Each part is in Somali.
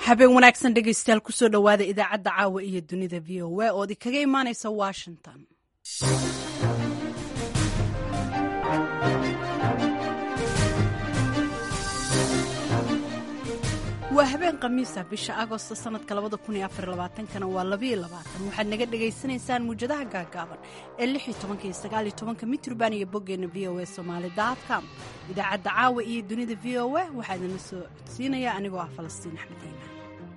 habeen wanaagsan dhegaystayaal kusoo dhowaada idaacadda caawa iyo dunida v o a ood ikaga imaanaysa washington waa habeen khamiisa bisha agosto sanadka kana waa waxaad naga dhagaysanaysaan muujadaha gaagaaban ee mitrban iyo boggeena v o a somalycom idaacadda caawa iyo dunida v o a waxaa idinla soo codsiinaya anigoo ah falastiin axmed iimaan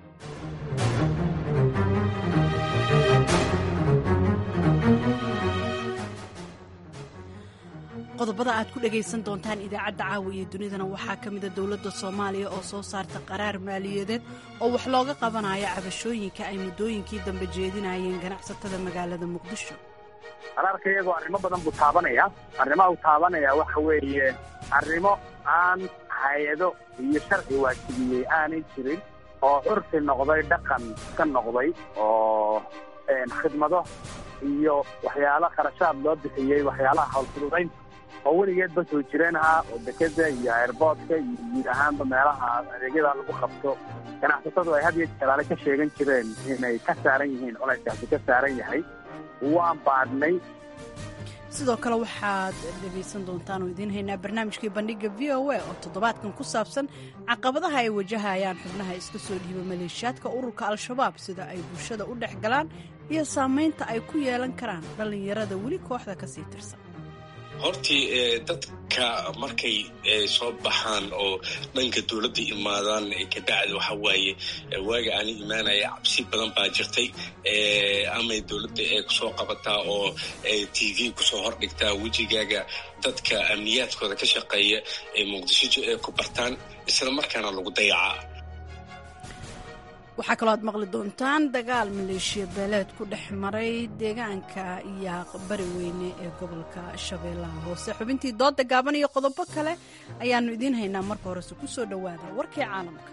qodobada aad ku dhagaysan doontaan idaacadda caawa iyo dunidana waxaa ka mida dowladda soomaaliya oo soo saarta qaraar maaliyadeed oo wax looga qabanayo cabashooyinka ay muddooyinkii dambe jeedinayeen ganacsatada magaalada muqdisho qaraarka iyagoo arrimo badan buu taabanaya arrimaha uu taabanaya waxa weeye arrimo aan hay-ado iyo sharci waajibiyey aanay jirin oo curfi noqday dhaqan ka noqday oo khidmado iyo waxyaala kharashaad loo bixiyey waxyaalaha howlfududaynta oo weligeedba soo jireen ahaa oo dekeda iyo airboodka iyo guud ahaanba meelaha adeegyada lagu qabto ganacsatadu ay had iyo jalaale ka sheegan jireen inay ka saaran yihiin culayskaasi ka saaran yahay waan baadhnay sidoo kale waxaad dhegaysan doontaan oo idiin haynaa barnaamijkii bandhiga v o a oo toddobaadkan ku saabsan caqabadaha ay wajahayaan xubnaha iska soo dhiiba maleeshiyaadka ururka al-shabaab sida ay bulshada u dhex galaan iyo saamaynta ay ku yeelan karaan dhallinyarada weli kooxda ka sii tirsan hortii dadka markay soo baxaan oo dhanka dowladda imaadaan kabacdi waxa waaye waaga aani imaanaya cabsi badan baa jirtay amay dowladda ee kusoo qabataa oo t v kusoo hordhigtaa wejigaaga dadka amniyaadkooda ka shaqeeya ee muqdisho ee ku bartaan isla markaana lagu dayacaa waxaa kaloo aad maqli doontaan dagaal maleeshiya beeleed ku dhex maray deegaanka yaaq bari weyne ee gobolka shabeellaha hoose xubintii dooda gaaban iyo qodobo kale ayaannu idiin haynaa marka horese ku soo dhowaada warkii caalamka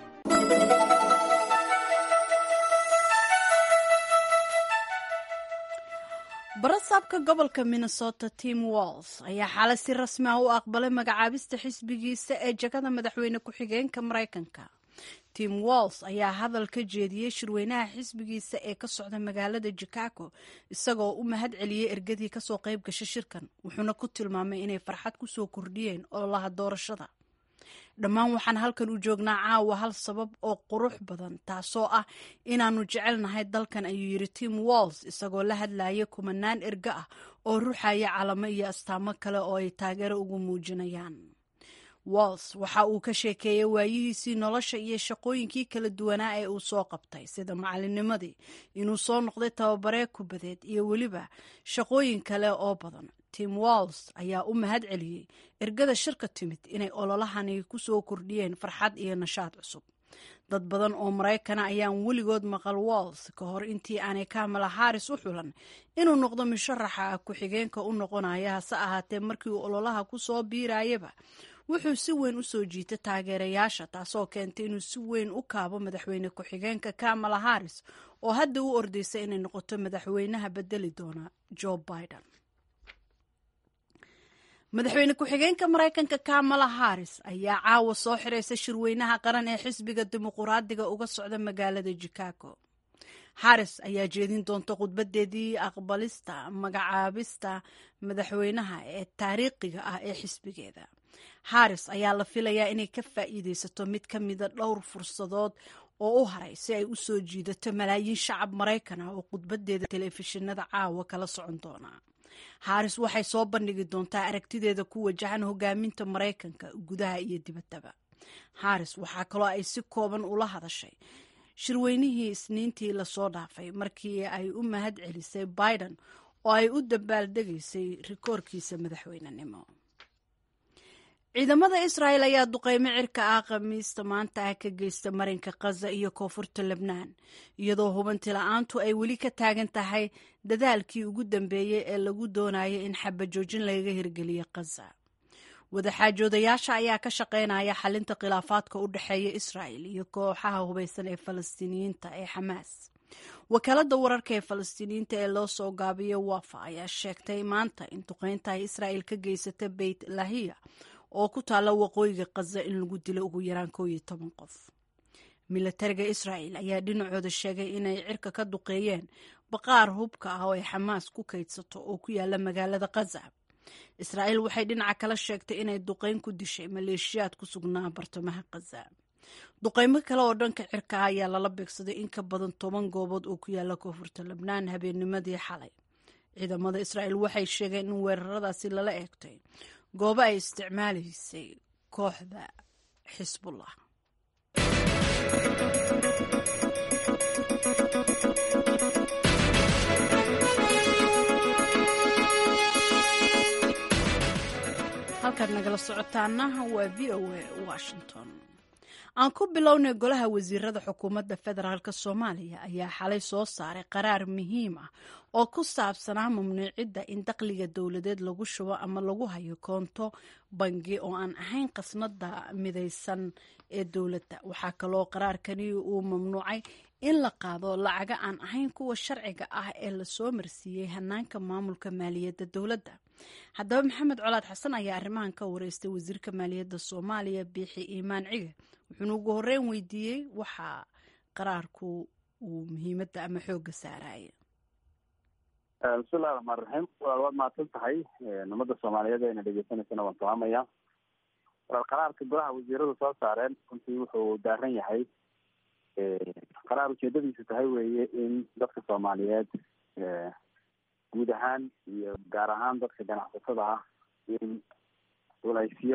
barasaabka gobolka minnesota tim walls ayaa xaalad si rasmi ah u aqbalay magacaabista xisbigiisa ee jagada madaxweyne ku-xigeenka maraykanka tim walls ayaa hadal ka jeediyey shirweynaha xisbigiisa ee ka socda magaalada chicago isagoo u mahad celiyey ergadii kasoo qayb gashay shirkan wuxuuna ku tilmaamay inay farxad kusoo kordhiyeen ololaha doorashada dhammaan waxaan halkan u joognaa caawa hal sabab oo qurux badan taasoo ah inaannu jecelnahay dalkan ayuu yidhi tim walls isagoo la hadlayay kumanaan erga ah oo ruxaya calamo iyo astaamo kale oo ay taageero ugu muujinayaan walls waxa uu ka sheekeeyey waayihiisii nolosha iyo shaqooyinkii kala duwanaa ee uu soo qabtay sida macalinimadii inuu soo noqday tababaree kubadeed iyo weliba shaqooyin kale oo badan tim walls ayaa u mahad celiyey ergada shirka timid inay ololahani ku soo kordhiyeen farxad iyo nashaad cusub dad badan oo maraykana ayaan weligood maqal walls ka hor intii aanay kamala haris u xulan inuu noqdo musharaxa ku-xigeenka u noqonaya hase ahaatee markii uu ololaha ku soo biirayaba wuxuu si weyn u soo jiitay taageerayaasha taasoo keentay inuu si weyn u kaabo madaxweyne ku-xigeenka kamala haris oo hadda u ordeysa inay noqoto madaxweynaha bedeli doona joe biden madaxweyne ku-xigeenka maraykanka kamala haris ayaa caawa soo xiraysa shirweynaha qaran ee xisbiga dimuquraadiga uga socda magaalada chicago haris ayaa jeedin doonta khudbadeedii aqbalista magacaabista madaxweynaha ee taariikhiga ah ee xisbigeeda haris ayaa la filayaa inay ka faa'iideysato mid ka mida dhowr fursadood oo u haray si ay u soo jiidato malaayiin shacab maraykan ah oo khudbadeeda telefishinada caawa kala socon doona haris waxay soo bandhigi doontaa aragtideeda ku wajahan hogaaminta maraykanka gudaha iyo dibaddaba haris waxaa kaloo ay si kooban ula hadashay shirweynihii isniintii lasoo dhaafay markii ay u mahad celisay biden oo ay u dabaaldegaysay rikoorkiisa madaxweynenimo ciidamada israa'el ayaa duqeymo cirka ah khamiista maanta ah ka geysta marinka khaza iyo koonfurta lebnaan iyadoo hubanti la-aantu ay weli ka taagan tahay dadaalkii ugu dambeeyey ee lagu doonayo in xabajoojin lagaga hirgeliyo khaza wadaxaajoodayaasha ayaa ka shaqeynaya xalinta khilaafaadka u dhexeeya israa'el iyo kooxaha hubaysan ee falastiiniyiinta ee xamaas wakaalada wararka ee falastiiniyiinta ee loo soo gaabiyo wafa ayaa sheegtay maanta in duqeynta ay israa'el ka geysata beyt lahiya oo ku taalla waqooyiga khaza in lagu dilo ugu yaraan koow iyo toban qof milatariga israa'el ayaa dhinacooda sheegay inay cirka ka duqeeyeen baqaar hubka ah oo ay xamaas ku kaydsato oo ku yaala magaalada khaza israa'el waxay dhinaca kala sheegtay inay duqeyn ku dishay maleeshiyaad ku sugnaa bartamaha khaza duqeymo kale oo dhanka cirka ah ayaa lala beegsaday in ka badan toban goobood oo ku yaala koonfurta lebnaan habeennimadii xalay ciidamada israa'el waxay sheegeen in weeraradaasi lala eegtay goobo ay isticmaalaysay kooxda xisbullah halkaad nagala socotaana waa v o a washington aan ku bilownay golaha wasiirada xukuumadda federaalk soomaaliya ayaa xalay soo saaray qaraar muhiim ah oo ku saabsanaa mamnuucidda in dakhliga dowladeed lagu shubo ama lagu hayo koonto bangi oo aan ahayn khasnada midaysan ee dowladda waxaa kaloo qaraarkani uu mamnuucay in la qaado lacaga aan ahayn kuwa sharciga ah ee lasoo marsiiyey hanaanka maamulka maaliyadda dowladda haddaba maxamed colaad xasan ayaa arrimahan ka wareystay wasiirka maaliyadda soomaaliya biixi iimaan cige wuxuuna ugu horreyn weydiiyey waxaa qaraarku uu muhiimadda ama xoogga saaraya bismillahi raxmaan raxiim walaal waad mahadsan tahay ummadda soomaaliyeed eena dhegeysanaysana waan salaamaya walaal qaraarka golaha wasiiradu soo saareen runtii wuxuu daaran yahay qaraar ujeedadiisu tahay weeye in dadka soomaaliyeed guud ahaan iyo gaar ahaan dadka ganacsatada ah in culaysyo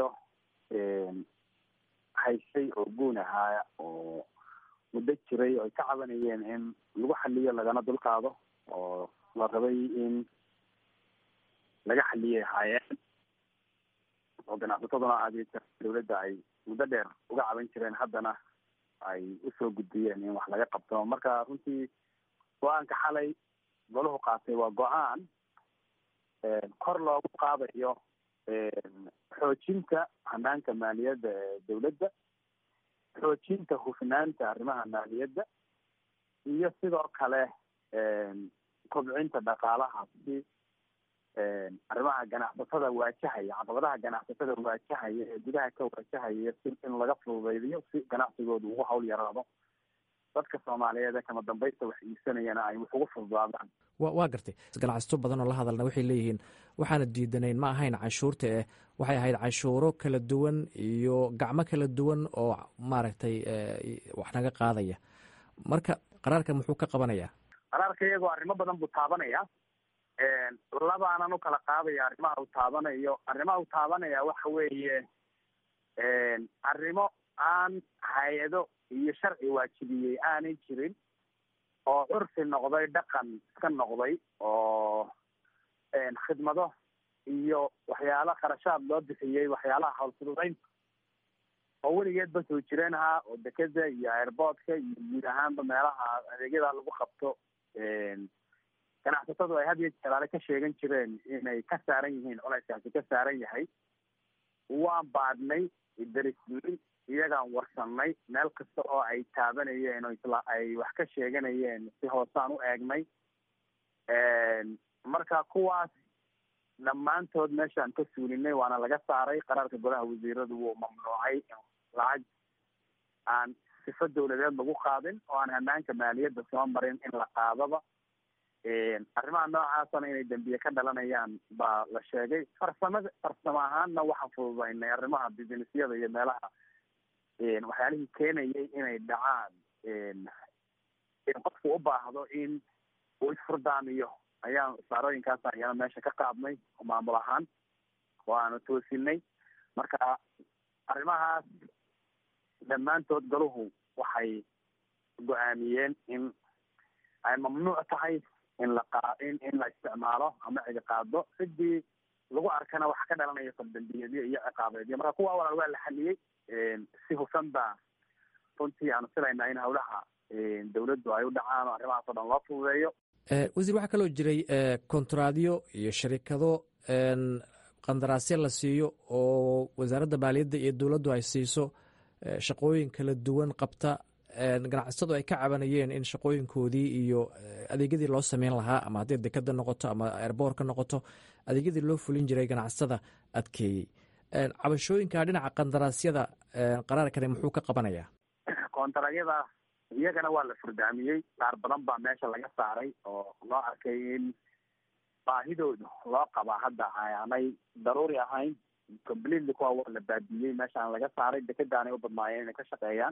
haysay oo guun ahaa oo muddo jiray oo ay ka cabanayeen in lagu xaliyo lagana dulqaado oo la rabay in laga xaliyay ahaayeen oo ganacsataduna adeegta dawladda ay muddo dheer uga caban jireen haddana ay usoo gudbiyeen in wax laga qabto marka runtii go-aanka xalay golahu qaatay waa go-aan kor loogu qaadayo xoojinta hanaanka maaliyadda ee dawladda xoojinta hufnaanta arrimaha maaliyadda iyo sidoo kale kobcinta dhaqaalaha si arrimaha ganacsatada waajahaya caqabadaha ganacsatada waajahaya ee gudaha ka waajahaya si in laga fududaydiyo si ganacsigooda ugu hawl yaraado dadka soomaaliyeed ee kama dambaysta wax iibsanayana ay wax ugu fududaadaan wa waa gartay ganacsato badan oo la hadalna waxay leeyihiin waxaana diidanayn ma ahayn canshuurta eh waxay ahayd canshuuro kala duwan iyo gacmo kala duwan oo maaragtay wax naga qaadaya marka qaraarka muxuu ka qabanayaa qaraarka iyagoo arrimo badan buu taabanaya labaanan u kala qaadaya arrimaha uu taabanayo arrimaha uu taabanaya waxa weeye arrimo aan hay-ado iyo sharci waajibiyey aanay jirin oo curfi noqday dhaqan iska noqday oo khidmado iyo waxyaala kharashaad loo bixiyey waxyaalaha hawlfududeynta oo weligeedba soo jireen ahaa oo dekeda iyo airboodka iyo guud ahaanba meelaha adeegyada lagu qabto ganacsatadu ay had iyo jalaale ka sheegan jireen inay ka saaran yihiin culayskaasi ka saaran yahay waan baadhnay darismin iyagaan warsanay meel kasta oo ay taabanayeen oo isla ay wax ka sheeganayeen si hoosaan u eegnay marka kuwaas dhammaantood meeshaan ka suulinay waana laga saaray qaraarka golaha wasiiradu wuu mamnuucay lacag aan sifo dawladeed lagu qaadin oo aan hanaanka maaliyadda soo marin in la qaadaba arrimaha noocaasana inay dembiye ka dhalanayaan baa la sheegay farsamada farsamo ahaanna waxaan fududaynay arrimaha businessyada iyo meelaha waxyaalihii keenayay inay dhacaan in qofku u baahdo in uu isfurdaamiyo ayaan saarooyinkaas ayana meesha ka qaadnay maamul ahaan oo aanu toosinay marka arrimahaas dhammaantood galuhu waxay go-aamiyeen in ay mamnuuc tahay in la qa in in la isticmaalo ama cidi qaado cidii lagu arkana waxa ka dhalanaya faldambiyeedyo iyo ciqaabeedyo marka kuwa walaal waa la xaliyey si hufan baa runtii aanu filaynaa in hawlaha dawladdu ay u dhacaan oo arrimahaas o dhan loo fududeeyo wasiir waxaa kaloo jiray kontraadyo iyo sharikado qandaraasyo la siiyo oo wasaaradda maaliyadda iyo dowladdu ay siiso shaqooyin kala duwan qabta ganacsatadu ay ka cabanayeen in shaqooyinkoodii iyo adeegyadii loo sameyn lahaa ama haddii dekada noqoto ama airboorka noqoto adeegyadii loo fulin jiray ganacsatada adkeeyey cabashooyinka dhinaca qandaraasyada qaraarkani muxuu ka qabanayaa kontaraagyada iyagana waa la furdaamiyey qaar badan baa meesha laga saaray oo loo arkay in baahidooda loo qabaa hadda aanay daruuri ahayn completely kuwa waa la baabiyey meeshaan laga saaray dekedaanay u badnaayeen inay ka shaqeeyaan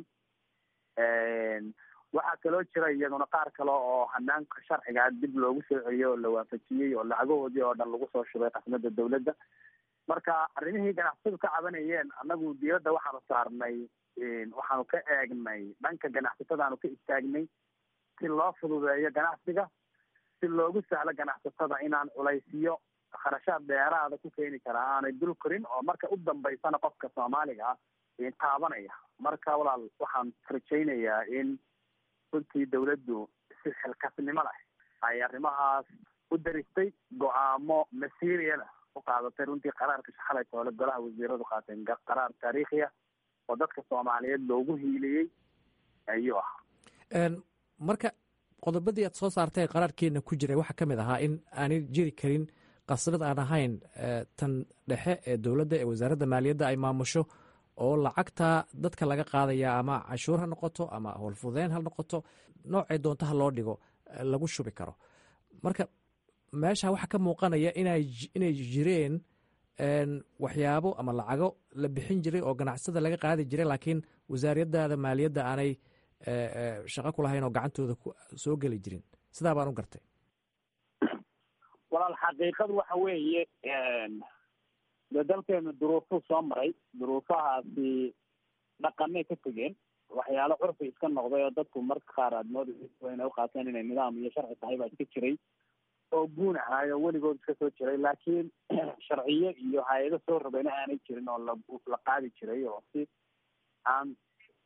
waxaa kaloo jira iyaguna qaar kale oo hanaanka sharciga dib loogu soo celiyey oo la waafajiyey oo lacagahoodii oo dhan lagu soo shubay qasnada dawladda marka arrimihii ganacsadu ka cabanayeen annagu diyadda waxaanu saarnay waxaanu ka eegnay dhanka ganacsatadaanu ka istaagnay si loo fududeeyo ganacsiga si loogu sahlo ganacsatada inaan culaysiyo kharashaad dheeraada ku keeni karaa aanay dul korin oo marka u dambaysana qofka soomaaliga ah taabanaya marka walaal waxaan rajaynayaa in runtii dawladdu si xilkasnimo leh ay arrimahaas u daristay go-aamo masiiriyana u qaadatay runtii qaraarka shaxalay toole golaha wasiiradu qaateen qaraar taariikhiya oo dadka soomaaliyeed loogu hiiliyey ayuu ahaa marka qodobadii aad soo saartay qaraarkeena ku jiray waxaa ka mid ahaa in aanay jiri karin qasrad aan ahayn tan dhexe ee dowladda ee wasaaradda maaliyadda ay maamusho oo lacagta dadka laga qaadaya ama canshuur ha noqoto ama howlfudeyn ha noqoto noocay doonto ha loo dhigo lagu shubi karo marka meesha waxaa ka muuqanaya inay jireen waxyaabo ama lacago la bixin jiray oo ganacsada laga qaadi jiray laakiin wasaariyadaada maaliyadda aanay shaqo ku lahayn oo gacantooda soo geli jirin sidaa baan u gartay walaal xaqiiqadu waxa weeye de dalkeenu duruufuu soo maray duruufahaasi dhaqanay ka tegeen waxyaalo curfi iska noqday oo dadku marka qaar aad moodaysa inay uqaateen inay nidaam iyo sharci tahay baa iska jiray oo guun ahaayo weligood iska soo jiray laakiin sharciyo iyo hay-ado soo rogayna aanay jirin oo la la qaadi jiray oo si aan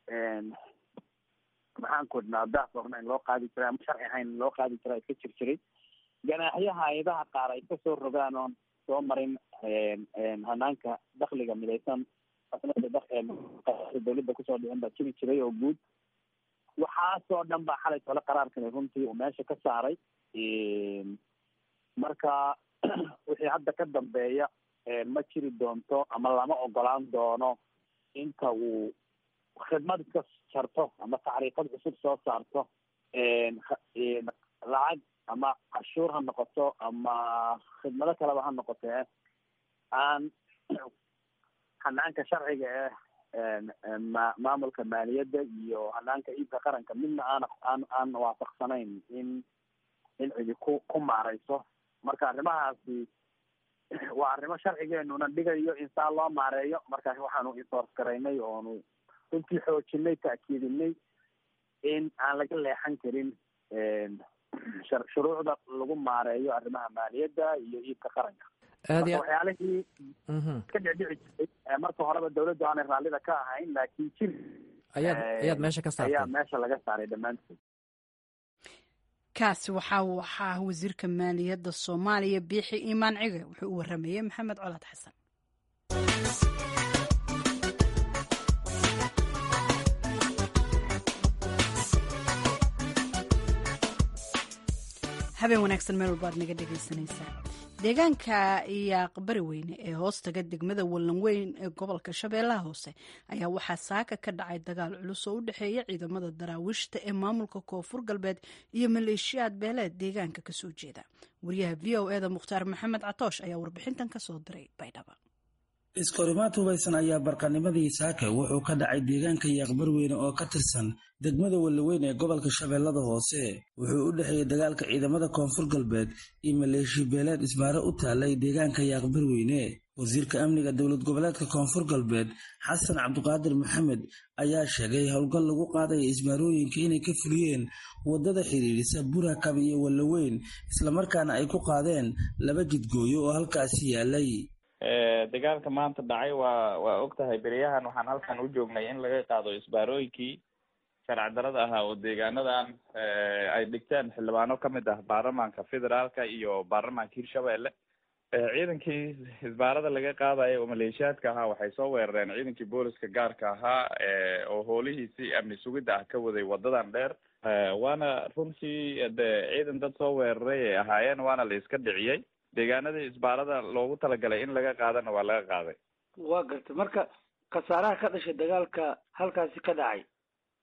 maxaan ku idhnaa daas ornayn loo qaadi jiray ama sharci ahayn loo qaadi jiray iska jir jiray ganaaxyo hay-adaha qaar ay kasoo rogaan oon soo marin hanaanka dakliga midaysan dawladda kusoo dhicin baa jiri jiray oo guud waxaasoo dhan baa xalay tole qaraarkani runtii uu meesha ka saaray marka wixii hadda ka dambeeya ma jiri doonto ama lama ogolaan doono inta uu khidmad iska jarto ama tacriifad cusub soo saarto lacag ama cashuur ha noqoto ama khidmado kaleba ha noqotee aan hanaanka sharciga eh ma maamulka maaliyadda iyo hanaanka iibka qaranka midna aan aan aan waafaqsanayn in in cidi ku ku maareyso marka arrimahaasi waa arrimo sharcigeenuna dhigayo in saa loo maareeyo markaas waxaanu insoors garaynay oonu runtii xoojinay ta'kiidinay in aan laga leexan karin shuruucda lagu maareeyo arrimaha maaliyadda iyo iibka qaranka marka waxyaalihii ka dhicdhici jiray marka horeba dawladdu aanay raallida ka ahayn laakiin jir ayaad ayaad meesha ka saartay ayaa meesha laga saaray dhammaantood kaasi waxa uu ahaa wasiirka maaliyadda soomaaliya biixi iimaan cige wuxuu u waramayey maxamed colaad xasan habeen wanaagsan meel walba aad naga dhegaysanaysaa deegaanka iyaaqbari weyne ee hoostaga degmada wallanweyn ee gobolka shabeellaha hoose ayaa waxaa saaka ka dhacay dagaal culus oo u dhexeeya ciidamada daraawiishta ee maamulka koonfur galbeed iyo maleeshiyaad beeleed deegaanka kasoo jeeda wariyaha v o eda mukhtaar maxamed catoosh ayaa warbixintan kasoo diray baydhaba iskorimaad hubaysan ayaa barqanimadii saake wuxuu ka dhacay deegaanka yaaqbarweyne oo ka tirsan degmada wallaweyn ee gobolka shabeellada hoose wuxuu u dhexeeyey dagaalka ciidamada koonfur galbeed iyo maleeshi beeleed isbaaro u taalay deegaanka yaaqbarweyne wasiirka amniga dowlad goboleedka koonfur galbeed xasan cabdiqaadir maxamed ayaa sheegay howlgal lagu qaadaya isbaarooyinka inay ka fuliyeen waddada xidhiidhisa burakab iyo wallaweyn islamarkaana ay ku qaadeen laba jidgooyo oo halkaasi yaalay dagaalka maanta dhacay waa waa og tahay beryahan waxaan halkan u joognay in laga qaado isbaarooyinkii sharci darada ahaa oo deegaanadan ay dhigteen xildhibaano kamid ah baarlamaanka federaalka iyo baarlamaanka hirshabelle ciidankii isbaarada laga qaadayo oo maleeshiyaadka ahaa waxay soo weerareen ciidankii booliska gaarka ahaa oo hoolihiisii amni sugidda ah ka waday wadadan dheer waana runtii de ciidan dad soo weeraray ay ahaayeen waana la iska dhiciyey deegaanadii isbaarada loogu talagalay in laga qaadana waa laga qaaday waa gartay marka khasaaraha ka dhashay dagaalka halkaasi ka dhacay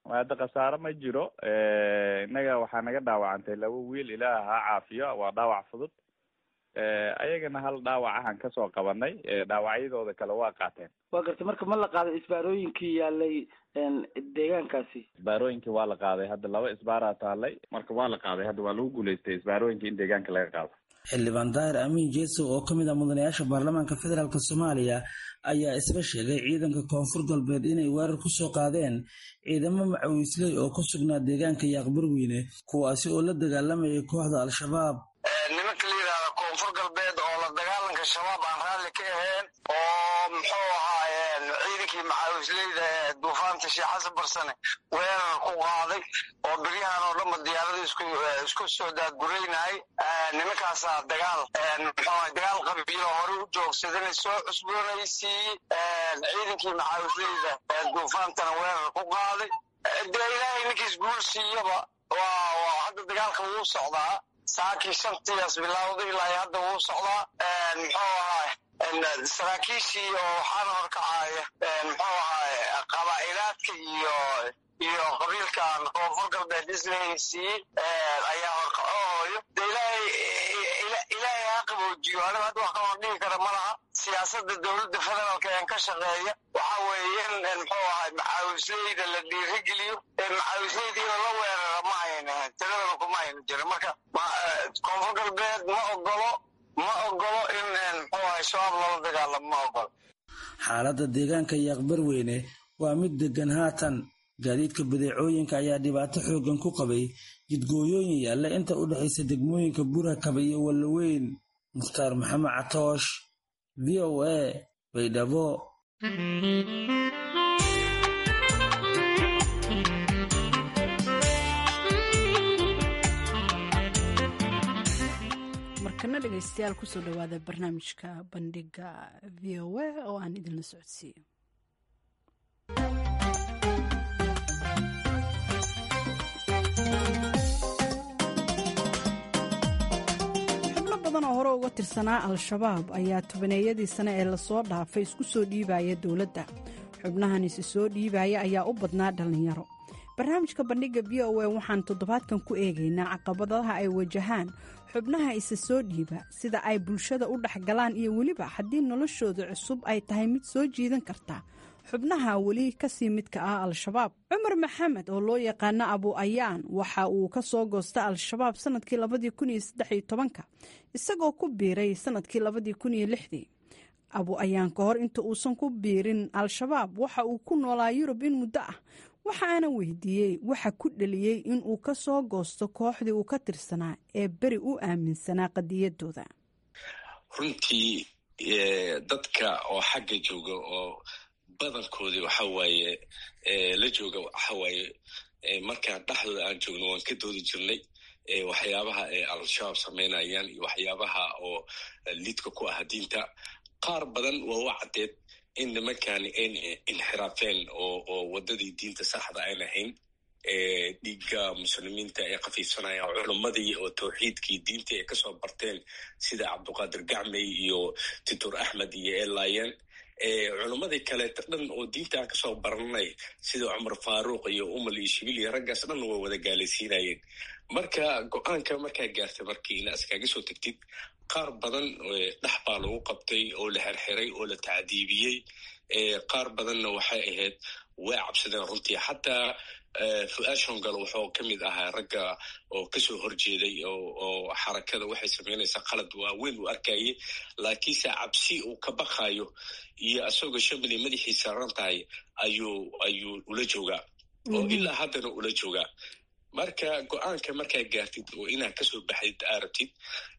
hadda khasaare ma jiro innaga waxaa naga dhaawacantay laba wiil ilaah ha caafiyo waa dhaawac fudud ayagana hal dhaawac ahaan kasoo qabanay dhaawacyadooda kale waa qaateen waa gartay marka ma la qaaday isbaarooyinkii yaalay deegaankaasi isbaarooyinkii waa la qaaday hadda laba isbaaraa taalay marka waa la qaaday hadda waa lagu guulaystay isbaarooyinkii in deegaanka laga qaado xildhibaan daahir amiin jeeso oo ka mid ah mudanayaasha baarlamaanka federaalk soomaaliya ayaa isla sheegay ciidanka koonfur galbeed inay weerar ku soo qaadeen ciidamo macawiisley oo ku sugnaa deegaanka yaaqbarweyne kuwaasi oo la dagaalamayay kooxda al-shabaab nimanka la yidhahda koonfur galbeed oo la dagaalanka shabaab aan raalli ka ahayn oo muxuu ahaayeen ciidankii macawisleyda ee duufaanta sheekh xasan barsane weerar ku qaaday oo beryahan oo dhanba diyaarada isku isku soo daadguraynayay nimankaasaa dagaal muxuu dagaal qabiilo hore u joogsadana soo cusboonaysiiyey ciidankii macawisleyda ee duufaantana weerar ku qaaday dee ilaahay ninkiis guul siiyaba waa waa hadda dagaalka wuu socdaa saakii shantiyaas bilowday ilaa hadda wuu socdaa muxuu ahaay saraakiishii oo waxaana horkacaya muxuu ahaay qabaa'ilaadka iyo iyo qabiilkan koonfur galbeed islahaysiiyey ayaa horkacooyo de ilaahay ilaahay ha qaboojiyo aniga hadda wax kaloo dhihi kara ma laha siyaasada dowladda federaalka een ka shaqeeya waxa weeye in muxuu ahay macaawisleyda la dhiirigeliyo macaawisleydiina la weerara ma ayna ahayn tiradana kuma ayna jirin marka koonfur galbeed ma ogolo ma ogolo in muxuu ahay shabaab lala dagaalamo ma ogolo xaaladda deegaanka yaaqbarweyne waa mid degan haatan gaadiidka badeecooyinka ayaa dhibaato xooggan ku qabay jidgooyooyin yaalla inta u dhexaysa degmooyinka burakaba iyo wallaweyn mukhtaar maxamed catoosh v o a baydhabo markana dhegeystayaal kusoo dhawaada barnaamijka bandhiga v o a oo aan idinla socodsiiyo xubno badan oo hore uga tirsanaa al-shabaab ayaa tobaneeyadii sane ee lasoo dhaafay isku soo dhiibaya dowladda xubnahan isi soo dhiibaya ayaa u badnaa dhallinyaro barnaamijka bandhiga v o a waxaan toddobaadkan ku eegaynaa caqabadaha ay wajahaan xubnaha isa soo dhiiba sida ay bulshada u dhexgalaan iyo weliba haddii noloshooda cusub ay tahay mid soo jiidan karta xubnaha weli kasii midka ah al-shabaab cumar maxamed oo loo yaqaano abu ayaan waxa uu ka soo goosta al-shabaab sanadkii labadii kun iyo saddexiyo tobanka isagoo ku biiray sanadkii labadii kun iyo lixdii abu ayaan ka hor inta uusan ku biirin al-shabaab waxa uu ku noolaa yurub in muddo ah waxaana weydiiyey waxa ku dheliyey in uu ka soo goosto kooxdii uu ka tirsanaa ee beri u aaminsanaa qadiyadooda runtii dadka oo xagga jooga oo badankoodii waxa waaye la jooga waxa waaye markaan dhexdooda aan joogno waan ka doodi jirnay waxyaabaha ay al-shabaab samaynayaan iyo waxyaabaha oo lidka ku ah diinta qaar badan waa u caddeed in nimankani ayna inxiraafeen oo oo waddadii diinta saxda aan ahayn dhiigga muslimiinta ay khafiifsanayaan culimmadii oo tawxiidkii diintii ay kasoo barteen sida cabduqaadir gacmey iyo titur axmed iyo elayen culimmadii kaleeta dhan oo diinta aan kasoo baranay sida cumar faaruuq iyo umal iyo shibil iyo raggaas dhan waa wada gaalaysiinayeen marka go-aanka markaa gaartay markii ina iskaga soo tegtid qaar badan dhex baa lagu qabtay oo la xerxiray oo la tacdiibiyey qaar badanna waxay ahayd way cabsadeen runtii xataa fu-aad shongal wuxuu ka mid ahaa ragga oo kasoo horjeeday oo xarakada waxay samaynaysaa qalad waaweyn uu arkayay laakiinse cabsi uu ka baqayo iyo isagoo shamili madaxiisa saran tahay ayuu ayuu ula joogaa oo ilaa haddana ula joogaa marka go-aanka markaa gaartid oo inaad kasoo baxdid arabtid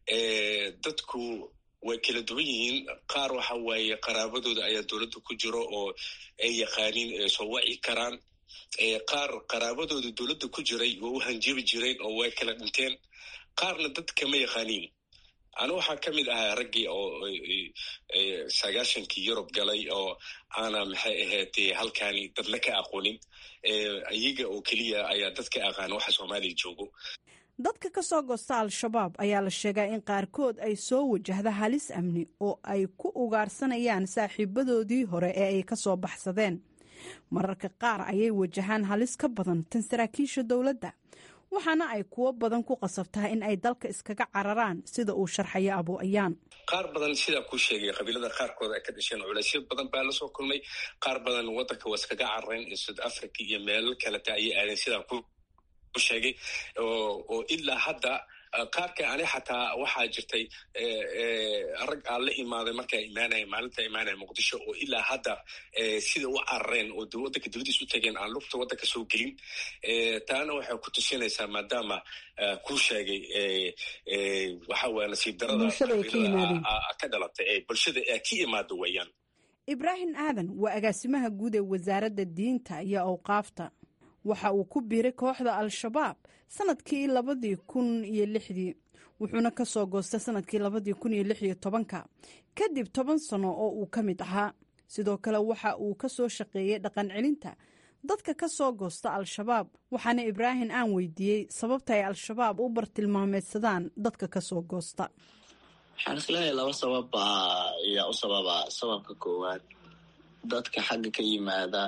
dadku way kala duwan yihiin qaar waxa waaye qaraabadooda ayaa dowladda ku jiro oo ay yaqaaniin soo waci karaan qaar qaraabadooda dowladda ku jiray waa u hanjabi jireen oo way kala dhinteen qaarna dad kama yaqaaniin ana waxaa ka mid ahaa raggii oo sagaashankii yurub galay oo aana maxay ahayd halkaani dadna ka aqoonin iyaga oo keliya ayaa dad ka aqaana waxa soomaaliya joogo dadka ka soo goosta al-shabaab ayaa la sheegaa in qaarkood ay soo wajahda halis amni oo ay ku ugaarsanayaan saaxiibadoodii hore ee ay ka soo baxsadeen mararka qaar ayay wajahaan halis ka badan tan saraakiisha dowladda waxaana ay kuwo badan ku qasabtaa in ay dalka iskaga cararaan sida uu sharxayo abu ayaan qaar badan sidaa kuu sheegay qabiilada qaarkood ay ka dhasheen culaysyo badan baa lasoo kulmay qaar badan waddanka waa iskaga carareen south africa iyo meelal kaleta ayay aadeen sidaa ku sheegay oo ilaa hadda qaarka ani xataa waxaa jirtay rag aan la imaaday markaa imaanaya maalinta imaanaya muqdisho oo ilaa hadda sida u carareen oo waddanka dibadiis u tageen aan lugta waddanka soo gelin taana waxay ku tusinaysaa maadaama kuu sheegay waxa waya nasiib darada ka dhalatay ee bulshada ee ka imaada weeyaan ibraahim aadan waa agaasimaha guud ee wasaaradda diinta iyo awqaafta waxa uu ku biiray kooxda al-shabaab sanadkii labadii kun iyo lixdii wuxuuna ka soo goostay sanadkii labadii kun iyo lix iyo tobanka kadib toban sano oo uu ka mid ahaa sidoo kale waxa uu ka soo shaqeeyey dhaqan celinta dadka ka soo goosta al-shabaab waxaana ibraahim aan weydiiyey sababta ay al-shabaab u bartilmaameedsadaan dadka ka soo goosta waxaan isleeyahay laba sabab baa ayaa u sababa sababka koowaad dadka xagga ka yimaada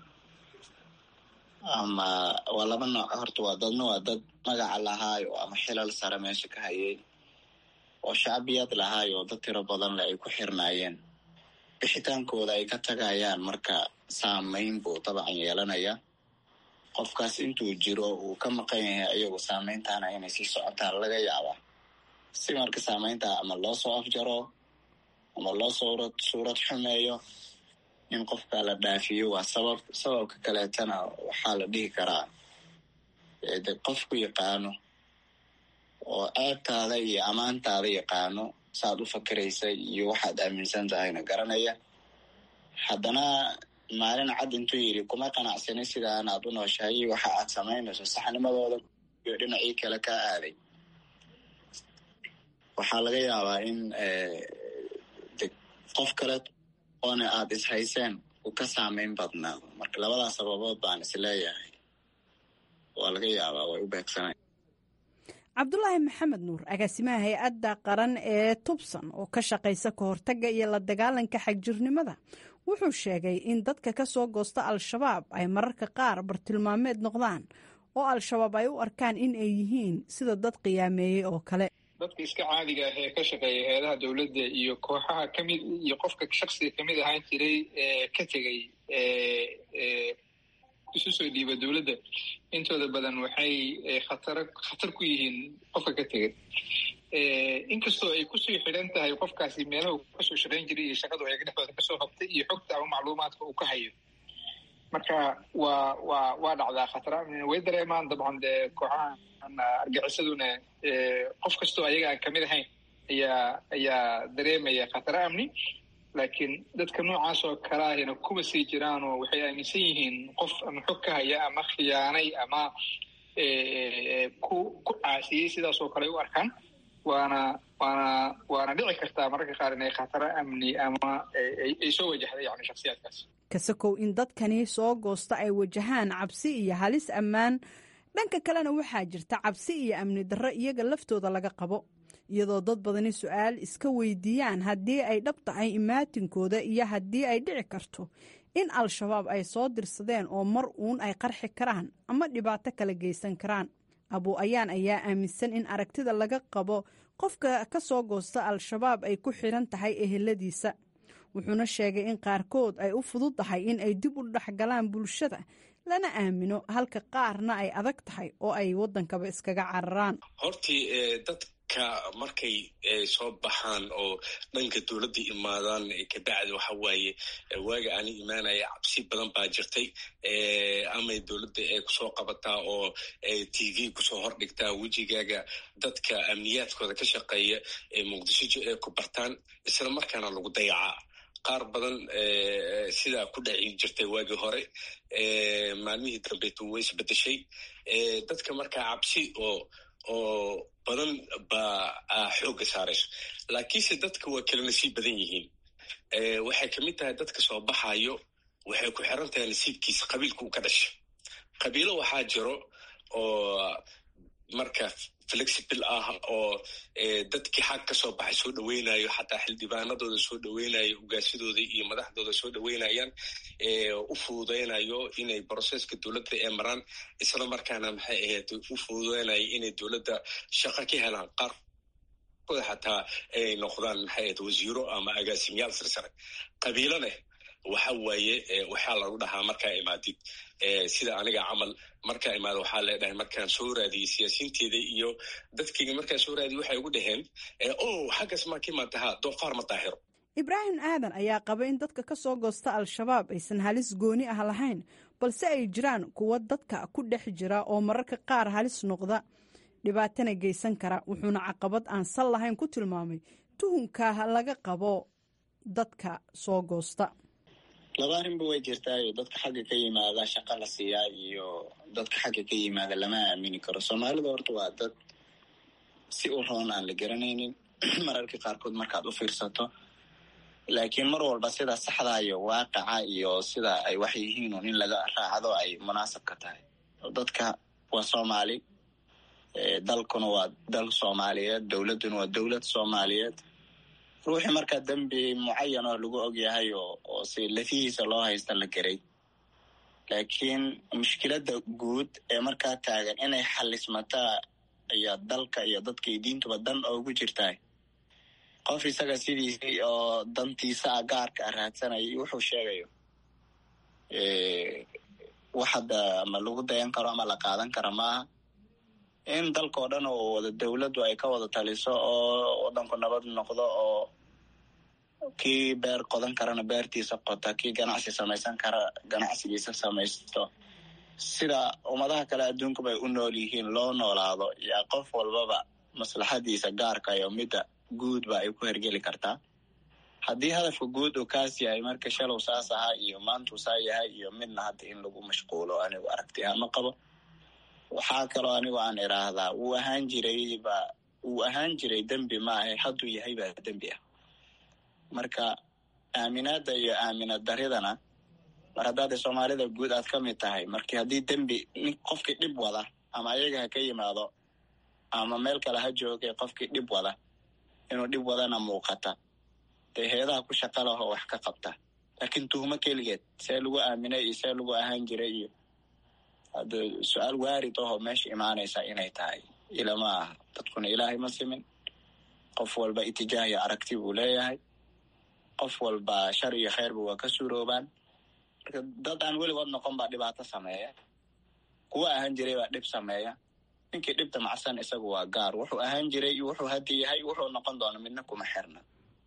ama waa laba nooc horta waa dadna waa dad magaca lahaayo ama xilal sare meesha ka hayay oo shacbiyad lahaayo oo dad tiro badan le ay ku xirnaayeen bixitaankooda ay ka tagayaan marka saameyn buu dabcan yeelanaya qofkaas intuu jiro uu ka maqan yahay ayagu saameyntaana inay sii socotaan laga yaabaa si marka saameynta ama loo soo afjaro ama loo suurad suurad xumeeyo in qofka la dhaafiyo waa sabab sababka kaleetana waxaa la dhihi karaa de qofku yaqaano oo ceebtaada iyo ammaantaada yaqaano saaad u fakiraysa iyo waxaad aaminsan tahayna garanaya haddana maalin cad intuu yidhi kuma qanacsani sidaan aad u nooshahay waxa aad samaynayso saxnimadooda iyo dhinacii kale kaa aaday waxaa laga yaabaa in de qof kale oona aada ishayseen uu ka saameyn badnaa marka labadaas sababood baan isleeyahay waa laga yaabaa way u beegsanay cabdulaahi maxamed nuur agaasimaha hay-adda qaran ee tubsan oo ka shaqaysa ka hortagga iyo la dagaalanka xagjirnimada wuxuu sheegay in dadka ka soo goosta al-shabaab ay mararka qaar bartilmaameed noqdaan oo al-shabaab ay u arkaan in ay yihiin sida dad qiyaameeyey oo kale dadka iska caadiga ah ee ka shaqeeya hay-adaha dowladda iyo kooxaha kamid iyo qofka shaksiga kamid ahaan jiray ee ka tegey isu soo dhiiba dowladda intooda badan waxay khatar khatar ku yihiin qofka ka tegay inkastoo ay kusii xidhan tahay qofkaasi meelahu kasoo shaqayn jiray iyo shaqadu ayaga dhexdooda kasoo habtay iyo xogta ama macluumaadka uu ka hayo marka waa waa waa dhacdaa khatara way dareemaan dabcan dee kooxaha argaxisaduna qof kastoo ayaga aan kamid ahayn ayaa ayaa dareemaya khataro amni laakiin dadka noocaas oo kale ahina kuma sii jiraan oo waxay aaminsan yihiin qof ama xog ka haya ama khiyaanay ama ku ku caasiyey sidaas oo kale u arkaan waana waana waana dhici kartaa mararka qaar inay khataro amni ama ay soo wajahda yani shaksiyaadkaas kasakow in dadkani soo goosta ay wajahaan cabsi iyo halis ammaan dhanka kalena waxaa jirta cabsi iyo amni darro iyaga laftooda laga qabo iyadoo dad badani su-aal iska weydiiyaan haddii ay dhab tahay imaatinkooda iyo haddii ay dhici karto in al-shabaab ay soo dirsadeen oo mar uun ay qarxi karaan ama dhibaato kala geysan karaan abu ayaan ayaa aaminsan in aragtida laga qabo qofka ka soo goosta al-shabaab ay ku xidhan tahay eheladiisa wuxuuna sheegay in qaarkood ay u fududdahay in ay dib u dhexgalaan bulshada lana aamino halka qaarna ay adag tahay oo ay waddankaba iskaga cararaan hortii dadka markay soo baxaan oo dhanka dowladda imaadaan kabacdi waxa waaye waaga aani imaanaya cabsi badan baa jirtay amay dowladda ay kusoo qabataa oo t v kusoo hordhigtaa wejigaaga dadka amniyaadkooda ka shaqeeya ee muqdisho ay ku bartaan isla markaana lagu dayacaa qaar badan sidaa ku dhaci jirtay waagii hore maalmihii dambeetu way isbedeshay dadka markaa cabsi oo oo badan baa xoogga saarayso laakiinse dadka waa kala nasiib badan yihiin waxay kamid tahay dadka soo baxayo waxay ku xiran tahay nasiibkiisa qabiilka uu ka dhasha qabiilo waxaa jiro oo marka flexible ah oo dadkii xag ka soo baxay soo dhaweynayo xataa xildhibaanadooda soo dhaweynayo hogaasyadooda iyo madaxdooda soo dhaweynayaan u fududeynayo inay broseska dowladda ee maraan isla markaana maxay ahayd u fududeynayo inay dowladda shaqo ka helaan qaar xataa ay noqdaan maxay ahayd wasiiro ama agaasimayaal sirsare qabiilo leh waxa waaye waxaa lagu dhahaa markaa imaadid sida aniga camal markaa imaada waxaa leedhahay markaan soo raadiyey siyaasiinteeda iyo dadkayga markaan soo raadiyey waxay ugu dhaheen o xaggas maa ka imaadaha doofaar ma daahiro ibraahim aadan ayaa qaba in dadka ka soo goosta al-shabaab aysan halis gooni ah lahayn balse ay jiraan kuwa dadka ku dhex jira oo mararka qaar halis noqda dhibaatana geysan kara wuxuuna caqabad aan sal lahayn ku tilmaamay tuhunkaa laga qabo dadka soo goosta laba arrinba way jirtaayo dadka xagga ka yimaada shaqa la siiyaa iyo dadka xagga ka yimaada lama aamini karo soomaalida horta waa dad si u roon aan la garanaynin mararka qaarkood markaad u fiirsato laakiin mar walba sida saxda iyo waaqaca iyo sida ay wax yihiin un in laga raacdo ay munaasabka tahay dadka waa soomaali dalkuna waa dal soomaaliyeed dowladduna waa dowlad soomaaliyeed ruuxii markaa dembi mucayan oo lagu ogyahay oo si lafihiisa loo haysta la geray laakiin mushkiladda guud ee markaa taagan inay xalismataa iyo dalka iyo dadkay diintuba dan oogu jirtahay qof isaga sidiisii oo dantiisa a gaarka a raadsanaya wuxuu sheegayo wax hadda ama lagu dayan karo ama la qaadan kara maaha in dalkao dhan oo wada dowladdu ay ka wada taliso oo wadanku nabad noqdo oo kii beer qodan karana beertiisa qota kii ganacsi samaysan kara ganacsigiisa samaysto sida ummadaha kale adduunkuba ay u nool yihiin loo noolaado yaa qof walbaba maslaxadiisa gaarka iyo midda guudba ay ku hergeli kartaa haddii hadafka guud uu kaas yahay marka shalow saas ahaa iyo maantuu saa yahay iyo midna hadda in lagu mashquulo anigu aragti ahaan ma qabo waxaa kaloo anigu aan idhaahdaa wuu ahaan jiray ba wuu ahaan jiray dembi maahe hadduu yahay baa dembi ah marka aaminaadda iyo aaminad daridana mar haddaada soomaalida guud aad ka mid tahay markii haddii dembi nin qofkii dhib wada ama ayaga ha ka yimaado ama meel kale ha joogay qofkii dhib wada inuu dhib wadana muuqata dee heedaha ku shaqa lahoo wax ka qabta laakiin tuhmo keligeed see lagu aaminay iyo see lagu ahaan jiray iyo hadda su-aal waarid ahoo meesha imaanaysa inay tahay ilama aha dadkuna ilaahay ma simin qof walba itijaah iyo aragti buu leeyahay qof walba shar iyo kheyrba waa ka suuroobaan marka dad aan weligood noqon baa dhibaato sameeya kuwa ahaan jiray baa dhib sameeya ninkii dhibta macsan isagu waa gaar wuxuu ahaan jiray iyo wuxuu haddi yahay wuxuu noqon doona midna kuma xirna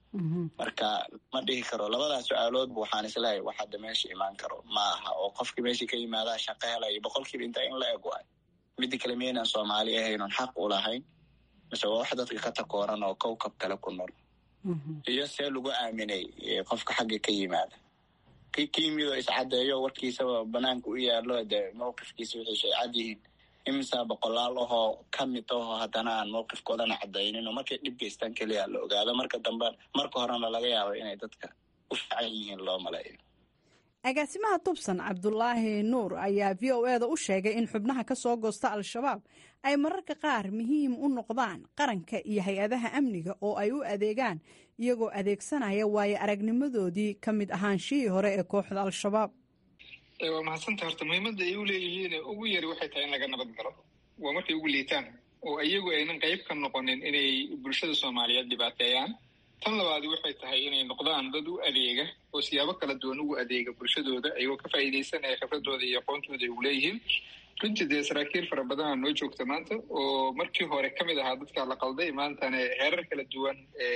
marka ma dhihi karo labadaas su-aaloodba waxaan isleeyahay wax hadda meesha imaan karo ma aha oo qofkii meeshii ka yimaadaa shaqo helayo boqolkiiba intaa in la eg waay midda kale miyaynaan soomaali ahaynon xaq u lahayn mise waa wax dadka ka takooran oo kowkab kale ku nool iyo see lagu aaminay qofka xagga ka yimaada ki ka yimid oo iscadeeyo warkiisaba banaanka u yaalo dee mawqifkiisa wixiisu ay cad yihiin imisaa boqolaal ahoo ka mid ahoo haddana aan mawqifkoodana cadaynin oo markay dhib geystaan keliya la ogaado marka dambe marka horena laga yaabo inay dadka u fiican yihiin loo maleeyo agaasimaha tubsan cabdulaahi nuur ayaa v o e da u sheegay in xubnaha ka soo goosta al-shabaab ay mararka qaar muhiim u noqdaan qaranka iyo hay-adaha amniga oo ay u adeegaan iyagoo adeegsanaya waayo aragnimadoodii ka mid ahaanshihii hore ee kooxda al-shabaab waa mahadsanta horta muhiimadda ay u leeyihiin ugu yari waxay tahay in laga nabad galo waa markay ugu liitaan oo iyagu aynan qayb ka noqonin inay bulshada soomaaliyeed dhibaateeyaan tan labaadi waxay tahay inay noqdaan dad u adeega oo siyaabo kala duwan ugu adeega bulshadooda ayagoo ka faa'iidaysanaya khibradooda iyo aqoontooda ay uleeyihiin runtii dee saraakiil fara badana noo joogta maanta oo markii hore ka mid ahaa dadkaa la qalday maantana heerar kala duwan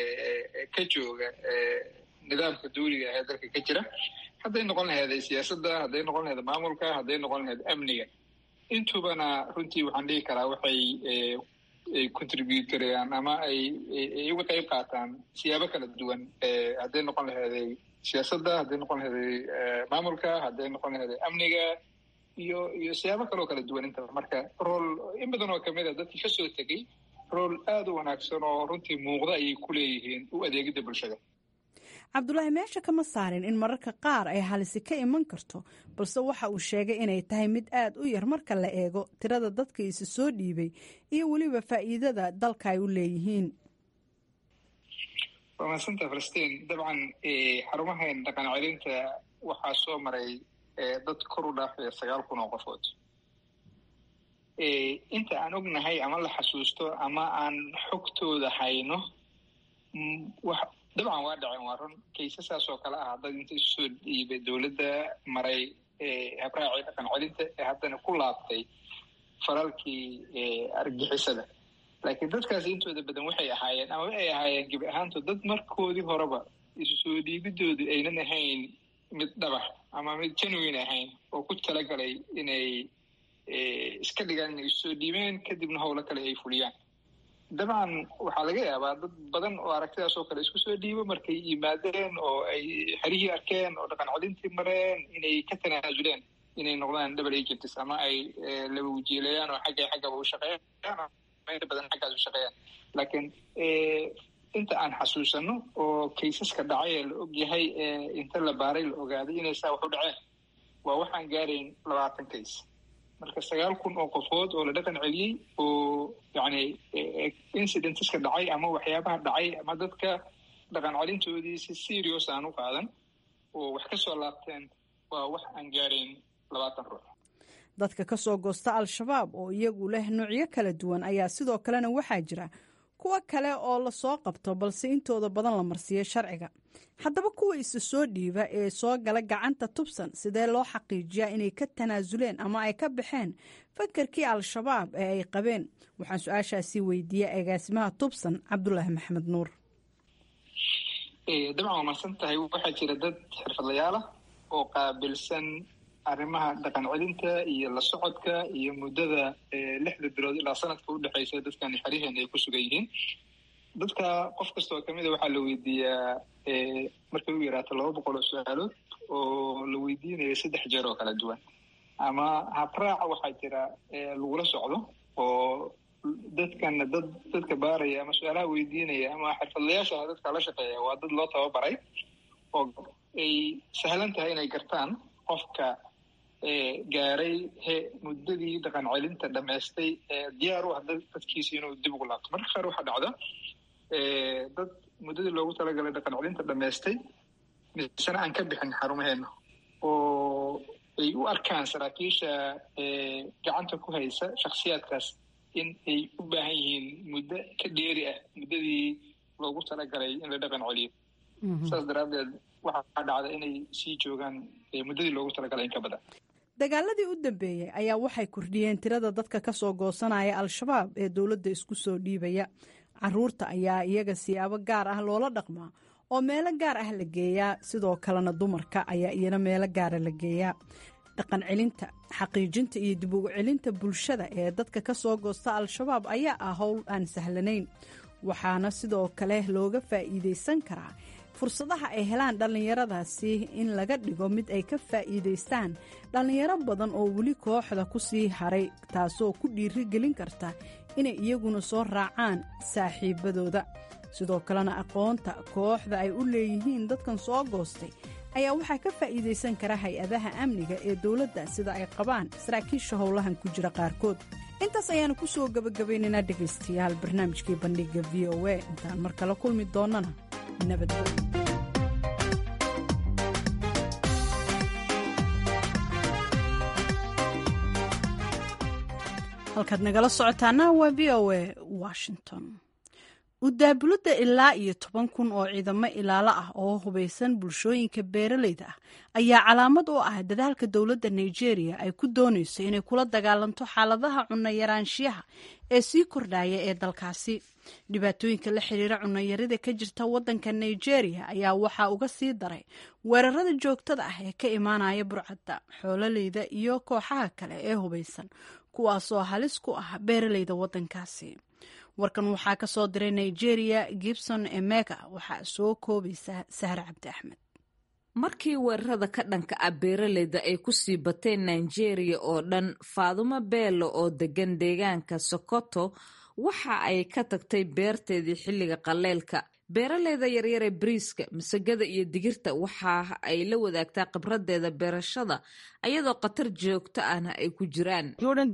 ka jooga nidaamka duuliga ee dalka ka jira hadday noqon laheeday siyaasadda hadday noqon laheed maamulka hadday noqon laheed amniga intubana runtii waxaan dhihi karaa waxay ay contribute garayaan ama ay ay uga qayb qaataan siyaabo kala duwan hadday noqon laheeday siyaasadda hadday noqon laheeday maamulka hadday noqon laheeday amniga iyo iyo siyaabo kaloo kala duwan intaba marka rool in badan oo kamid a dadkii kasoo tegey rool aada u wanaagsan oo runtii muuqda ayay ku leeyihiin u adeegidda bulshada cabdulaahi meesha kama saarin in mararka qaar ay halisi ka iman karto balse waxa uu sheegay inay tahay mid aad u yar marka la eego tirada dadka isi soo dhiibay iyo weliba faa'iidada dalka ay u leeyihiin waa mahadsanta falastiin dabcan xarumahan dhaqan celinta waxaa soo maray dad kor u dhaafaya sagaal kun oo qofood inta aan ognahay ama la xasuusto ama aan xogtooda hayno dabcan waa dhaceen waa run kaysasaas oo kale ah dad inta isusoo dhiibay dowladda maray habraacii dhaqan celinta ee haddana ku laabtay faralkii argixisada laakiin dadkaasi intooda badan waxay ahaayeen ama ay ahaayeen gebi ahaantood dad markoodii horeba isu soo dhiibidoodu aynan ahayn mid dhabax ama mid genuine ahayn oo ku talagalay inay iska dhigaan inay isu soo dhiibeen kadibna howlo kale ay fuliyaan dabcan waxaa laga yaabaa dad badan oo aragtidaas oo kale isku soo dhiibo markay yimaadeen oo ay xerihii arkeen oo dhaqan celintii mareen inay ka tanaasuleen inay noqdaan double agents ama ay laba wajiilayaan oo xagga xaggaba u shaqeeyaan inta badan xaggaas u shaqeeyaan laakiin inta aan xasuusano oo kaysaska dhacay ee la og yahay inta la baaray la ogaaday inay saa wax u dhaceen waa waxaan gaarayn labaatan kays marka sagaal kun oo qofood oo la dhaqan celiyey oo yani incidenteska dhacay ama waxyaabaha dhacay ama dadka dhaqan celintoodii si serious aan u qaadan oo wax ka soo laabteen waa wax aan gaarayn labaatan ruux dadka ka soo goosta al-shabaab oo iyagu leh noocyo kala duwan ayaa sidoo kalena waxaa jira kuwo kale oo lasoo qabto balse intooda badan la marsiiyo sharciga haddaba kuwa isa soo dhiiba ee soo gala gacanta tubsan sidee loo xaqiijiyaa inay ka tanaasuleen ama ay ka baxeen fakarkii al-shabaab ee ay qabeen waxaan su-aashaasi weydiiyey agaasimaha tubsan cabdulaahi maxamed nuur dabcan waa marsan tahay waxaa jira dad xirfadlayaal ah oo qaabilsan arrimaha dhaqan celinta iyo la socodka iyo muddada lixda bilood ilaa sanadka udhexeysa dadkan xeriheen ay ku sugan yihiin dadka qof kasta oo kamid a waxaa la weydiiyaa markay u yaraato laba boqol oo su-aalood oo la weydiinayo saddex jeer oo kala duwan ama habraaca waxaa jira lagula socdo oo dadkana dad dadka baaraya ama su-aalaha weydiinaya ama xirfadlayaasha dadka la shaqeeya waa dad loo tababaray oo ay sahlan tahay inay gartaan qofka gaaray he muddadii dhaqan celinta dhamaystay diyaar u ah dadkiisa inuu dib ugu laabto marka qaar waxaa dhacda dad muddadii loogu talagalay dhaqan celinta dhamaystay misena aan ka bixin xarumaheena oo ay u arkaan saraakiisha gacanta ku haysa shaksiyaadkaas in ay u baahan yihiin muddo ka dheeri ah muddadii loogu talagalay in la dhaqan celiyo saas daraaddeed waxaa dhacda inay sii joogaan muddadii loogu talagalay in ka badan dagaaladii u dambeeyey ayaa waxay kordhiyeen tirada dadka ka soo goosanaya al-shabaab ee dowladda isku soo dhiibaya caruurta ayaa iyaga siyaabo gaar ah loola dhaqmaa oo meelo gaar ah la geeyaa sidoo kalena dumarka ayaa iyana meelo gaara la geeyaa dhaqan celinta xaqiijinta iyo dib ugu celinta bulshada ee dadka ka soo goosta al-shabaab ayaa ah howl aan sahlanayn waxaana sidoo kale looga faa'iidaysan karaa fursadaha ay helaan dhallinyaradaasi in laga dhigo mid ay ka faa'iidaystaan dhallinyaro badan oo weli kooxda ku sii haray taasoo ku dhiiri gelin karta inay iyaguna soo raacaan saaxiibadooda sidoo kalena aqoonta kooxda ay u leeyihiin dadkan soo goostay ayaa waxaa ka faa'iidaysan kara hay-adaha amniga ee dowladda sida ay qabaan saraakiisha howlahan ku jira qaarkood intaas ayaanu ku soo gebagabaynaynaa dhegaystayaal barnaamijkii bandhiga v o a intaan mar kale kulmi doonnana nabadgelyo halkaad nagala socotaana waa v o a washington udaabulada ilaa iyo toban kun oo ciidamo ilaalo ah oo hubaysan bulshooyinka beeraleyda ah ayaa calaamad u ah dadaalka dowladda nigeria ay ku doonayso inay kula dagaalanto xaaladaha cunno yaraanshiyaha ee sii kordhaya ee dalkaasi dhibaatooyinka la xiriira cunnoyarida ka jirta wadanka nigeria ayaa waxaa uga sii daray weerarada joogtada ah ee ka imaanaya burcadda xoololeyda iyo kooxaha kale ee hubaysan kuwaasoo halis ku ah beeraleyda wadankaasi warkan waxaa ka soo diray nigeria gibson emega waxaa soo koobaysa sahre cabdi axmed markii weerarada ka dhanka ah beeraleyda ay ku sii bateen nigeria oo dhan faadumo beelo oo degan deegaanka sokoto waxa ay ka tagtay beerteedii xilliga qaleelka beeraleyda yaryar ee bariiska masagada iyo digirta waxa ay la wadaagtaa khibradeeda beerashada ayadoo khatar joogto ahna ay ku jiraan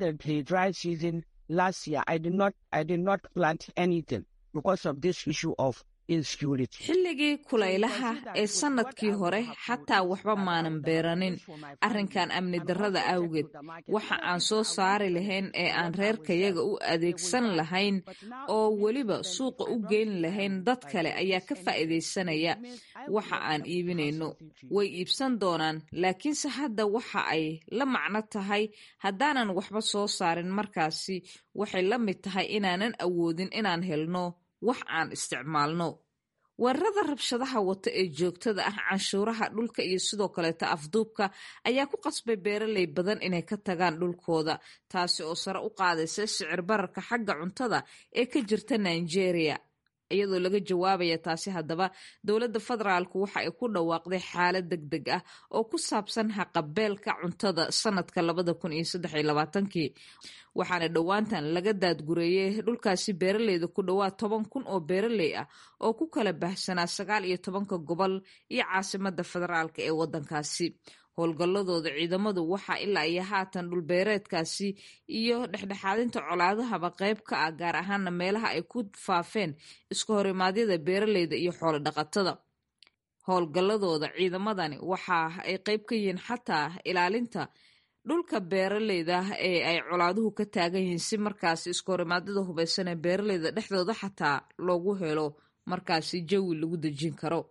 xilligii kulaylaha ee sannadkii hore xataa waxba maanan beeranin arrinkan amni darrada awgeed waxa aan soo saari lahayn ee aan reerkayaga u adeegsan lahayn oo weliba suuqa u geyn lahayn dad kale ayaa ka faa'iidaysanaya waxa aan iibinayno way iibsan doonaan laakiinse hadda waxa ay la macno tahay haddaanan waxba soo saarin markaasi waxay la mid tahay inaanan awoodin inaan helno wax aan isticmaalno weerarada rabshadaha wata ee joogtada ah canshuuraha dhulka iyo sidoo kaleeta afduubka ayaa ku qasbay beeraley badan inay ka tagaan dhulkooda taasi oo sare u qaadaysa sicir bararka xagga cuntada ee ka jirta nigeria iyadoo laga jawaabaya taasi haddaba dowladda federaalku waxa ay ku dhawaaqday xaalad deg deg ah oo ku saabsan haqabeelka cuntada sanadka labada kun iyo saddex iyo labaatankii waxaana dhowaantan laga daadgureeyey dhulkaasi beeraleyda ku dhowaad toban kun oo beeraley ah oo ku kala baahsanaa sagaal iyo tobanka gobol iyo caasimada federaalka ee waddankaasi howlgalladooda ciidamadu waxaa ilaa iyo haatan dhulbeereedkaasi iyo dhexdhexaadinta colaadahaba qayb ka ah gaar ahaana meelaha ay ku faafeen iska horimaadyada beeraleyda iyo xoolo dhaqatada howlgalladooda ciidamadani waxa ay qayb ka yihiin xataa ilaalinta dhulka beeraleyda ee ay colaaduhu ka taagan yihiin si markaasi iska horimaadyada hubaysan ee beeraleyda dhexdooda xataa loogu helo markaasi jawi lagu dejin karo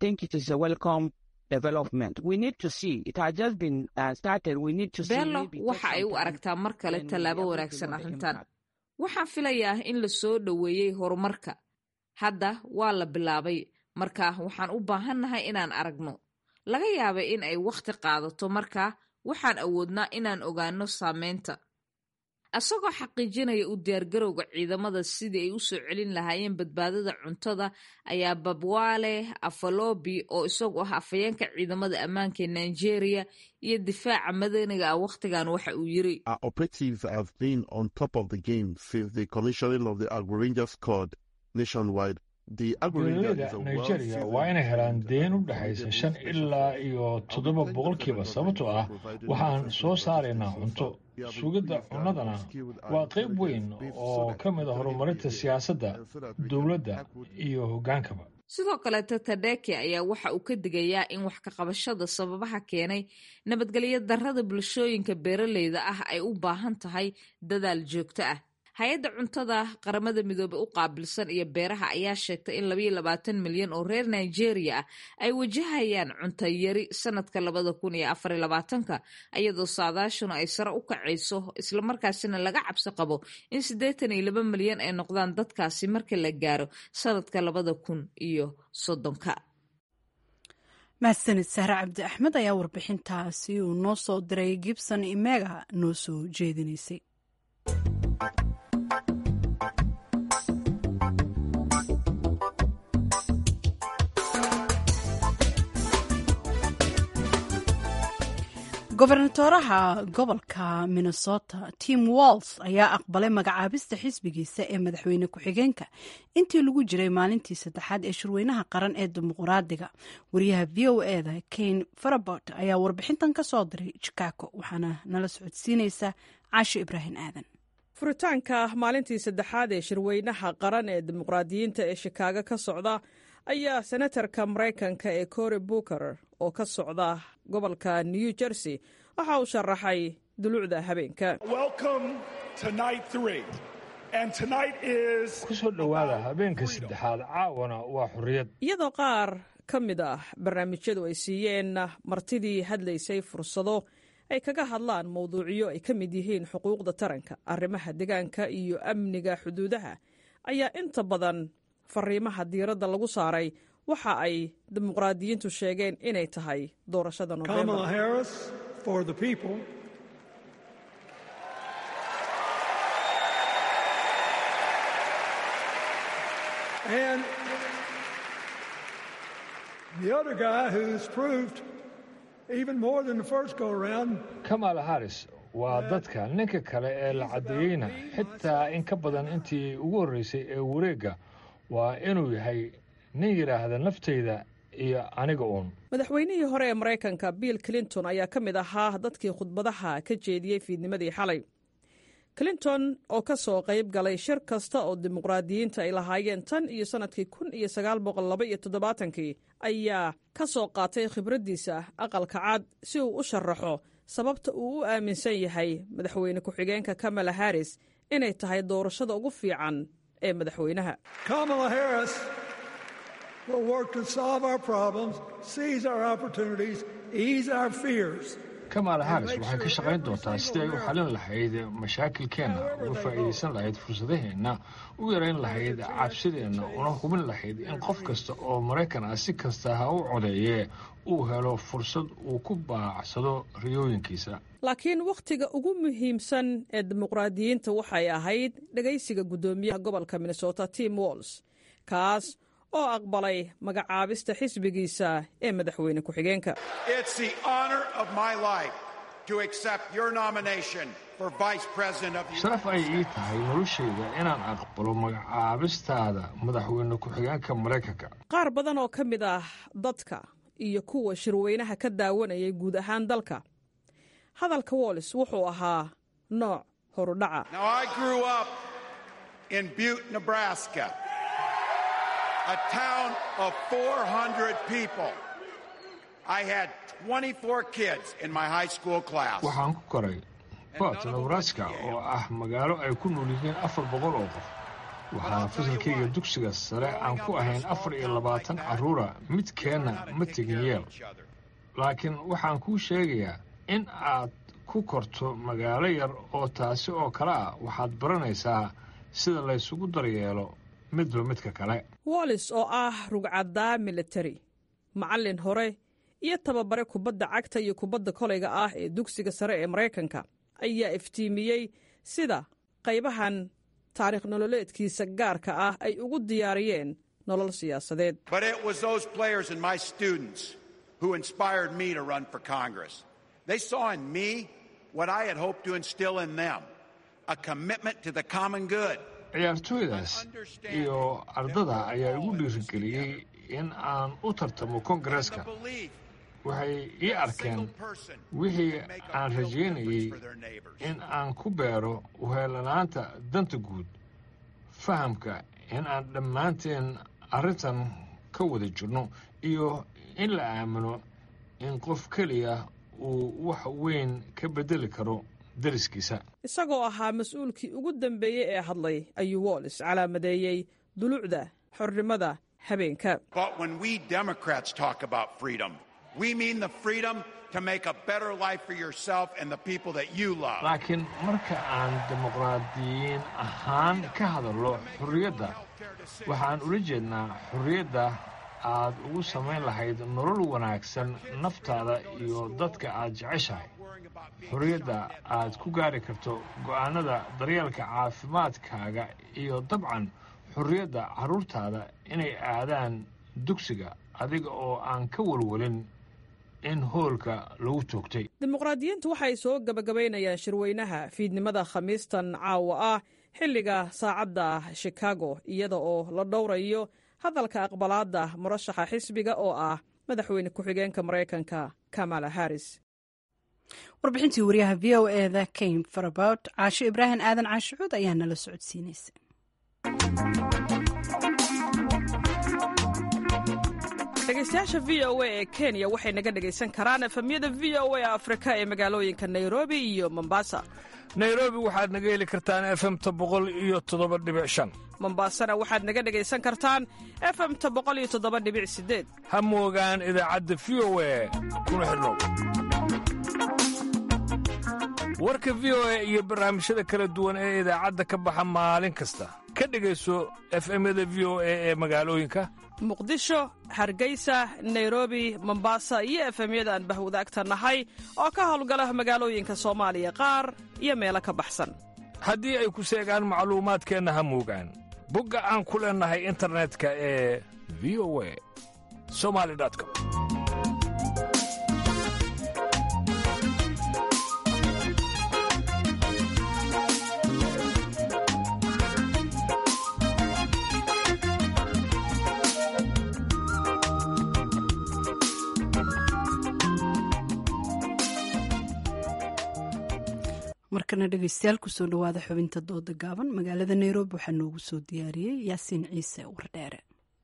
beelo waxa ay u aragtaa mar kale tallaabo wanaagsan arrintan waxaan filayaa in la soo dhoweeyey horumarka hadda waa la bilaabay marka waxaan u baahannahay inaan aragno laga yaaba in ay wakhti qaadato marka waxaan awoodnaa inaan ogaano saameynta isagoo xaqiijinaya u diyaargarowga ciidamada sidii ay u soo celin lahaayeen badbaadada cuntada ayaa babwale afalobi oo isagu ah afayeenka ciidamada ammaanka ee nigeria iyo difaaca madaniga ah wakhtigan waxa uu yiri beeraleyda nigeria waa inay helaan deen u dhexaysa shan ilaa iyo toddoba boqolkiiba sababtoo ah waxaan soo saaraynaa cunto sugidda cunnadana waa qayb weyn oo ka mid a horumarinta siyaasadda dowladda iyo hoggaankaba sidoo kaleeta tadeke ayaa waxa uu ka digayaa in wax ka qabashada sababaha keenay nabadgelyo darrada bulshooyinka beeraleyda ah ay u baahan tahay dadaal joogto ah hay-adda cuntada qaramada midoobey u qaabilsan iyo beeraha ayaa sheegtay in labayo labaatan milyan oo reer nigeria ah ay wajahayaan cunto yari sanadka labada kun iyo afariyo labaatanka iyadoo saadaashuna ay sare u kacayso islamarkaasina laga cabsi qabo in siddeetan iyo laba milyan ay noqdaan dadkaasi marka la gaaro sanadka labada kun iyo soddonka mahadsanid sahre cabdi axmed ayaa warbixintaasi uu noo soo diray gibson imega noo soo jeedinaysay gobernatoraha gobolka minnesota tim walls ayaa aqbalay magacaabista xisbigiisa ee madaxweyne ku-xigeenka intii lagu jiray maalintii saddexaad ee shirweynaha qaran ee dimuqraadiga wariyaha v o eda kane farabot ayaa warbixintan ka soo diray chicago waxaana nala socodsiinaysa caasho ibraahim aadan furitaanka maalintii saddexaad ee shirweynaha qaran ee dimuqraadiyiinta ee shikaago ka socda ayaa senatarka maraykanka ee cory booker oo ka socda gobolka new jersey waxa uu sharaxay dulucda habeenka ku soo dhowaada habeenka saddexaad caawana waa xorriyad iyadoo qaar ka mid ah barnaamijyadu ay siiyeen martidii hadlaysay fursado ay kaga hadlaan mowduucyo ay ka mid yihiin xuquuqda taranka arrimaha deegaanka iyo amniga xuduudaha ayaa inta badan fariimaha diiradda lagu saaray waxa ay dimuqraadiyiintu sheegeen inay tahay doorashada nofembar kamala harris waa dadka ninka kale ee la caddeeyeyna xitaa in ka badan intii ugu horreysay ee wareegga waa inuu yahay nin yidhaahda naftayda iyo aniga uun madaxweynihii hore ee maraykanka bill clinton ayaa ka mid ahaa dadkii khudbadaha ka jeediyey fiidnimadii xalay clinton oo ka soo qayb galay shir kasta oo dimuqraadiyiinta ay lahaayeen tan iyo sannadkii kun iyo sagaal boqol laba iyo toddobaatankii ayaa ka soo qaatay khibraddiisa aqalka cad si uu u sharaxo sababta uu u aaminsan yahay madaxweyne ku-xigeenka kamala harris inay tahay doorashada ugu fiican ee madaxweynaha kamaala haris waxay ka shaqayn doontaa sidii ay u xalin lahayd mashaakilkeenna uga faa'iidaysan lahayd fursadaheenna u yarayn lahayd cabsideenna una hubin lahayd in qof kasta oo maraykan ah si kasta ha u codeeye uu helo fursad uu ku baacsado riyooyinkiisa laakiin wakhtiga ugu muhiimsan ee dimuqraadiyiinta waxay ahayd dhegaysiga guddoomiyaha gobolka minnesota tim walls kaas oo aqbalay magacaabista xisbigiisa ee madaxweyne ku-xigeenka sharaf ay ii tahay noloshayda inaan aqbalo magacaabistaada madaxweyne ku-xigeenka maraykanka qaar badan oo ka mid ah dadka iyo kuwa shirweynaha ka daawanayay guud ahaan dalka hadalka wollis wuxuu ahaa nooc horudhaca a town of 400 people. I had 24 kids in my high school class. waxaan ku koray bot nebraska oo ah magaalo ay ku nool yihiin afar boqol oo qof waxaana fasalkayga dugsiga sare aan ku ahayn afar iyo labaatan carruura midkeenna ma tegin yeel laakiin waxaan kuu sheegayaa in aad ku korto magaalo yar oo taasi oo kale ah waxaad baranaysaa sida laysugu daryeelo midba midka kale wollis oo ah rugcaddaa militari macallin hore iyo tababare kubadda cagta iyo kubadda kolayga ah ee dugsiga sare ee maraykanka ayaa iftiimiyey sida qaybahan taariikh nololeedkiisa gaarka ah ay ugu diyaariyeen nolol siyaasadeed ciyaartooydaas iyo ardada ayaa igu dhiirigeliyey in aan u tartamo kongareeska waxay ii arkeen wixii aan rajaynayey in aan ku beero uheelanaanta danta guud fahamka in aan dhammaanteen arrintan ka wada jirno iyo in la aamino in qof keliya uu wax weyn ka beddeli karo dariskiisa isagoo ahaa mas-uulkii ugu dambeeyey ee hadlay ayuu wollis calaamadeeyey dulucda xornimada habeenka laakiin marka aan dimuqraadiyiin ahaan ka hadallo xorriyadda waxaan ula jeednaa xorriyadda aad ugu samayn lahayd nolol wanaagsan naftaada iyo dadka aad jeceshahay xorriyadda aad ku gaari karto go'aanada daryeelka caafimaadkaaga iyo dabcan xorriyadda carruurtaada inay aadaan dugsiga adiga oo aan ka walwalin in hoolka lagu toogtay dimuqraadiyiintu waxay soo gebagabaynayaan shirweynaha fiidnimada khamiistan caawa ah xilliga saacadda shikaago iyada oo la dhowrayo hadalka aqbalaadda murashaxa xisbiga oo ah madaxweyne ku-xigeenka maraykanka kamala harris warbixintii wariyaha v o eda kame farabot caasho ibraahim aadan caashicuud ayaa nala socodsiinaysa dhegeystayaasha v o a ee kenya waxay naga dhegaysan karaan efamyada v o a afrika ee magaalooyinka nairobi iyo mombasa nairobi waxaad naga heli kartaan efemta boqol iyo toddoba dhibic shan mombasana waxaad naga dhegaysan kartaan efemta boqol iyo toddoba dhibic sideed ha moogaan idaacadda v o a kuna xidhnow warka v o a iyo barnaamijyada kala duwan ee idaacadda ka baxa maalin kasta ka dhegayso efemyada v o a ee magaalooyinka muqdisho hargeysa nairobi mombasa iyo efemyada aan bahwadaagta nahay oo ka howlgala magaalooyinka soomaaliya qaar iyo meelo ka baxsan haddii ay ku seegaan macluumaadkeenna ha moogaan bogga aan ku leennahay internetka ee v o a somali com markana dhegeystayaal kusoo dhawaada xubinta dooda gaaban magaalada nairobi waxaa noogu soo diyaariyey yaasiin ciise wardheere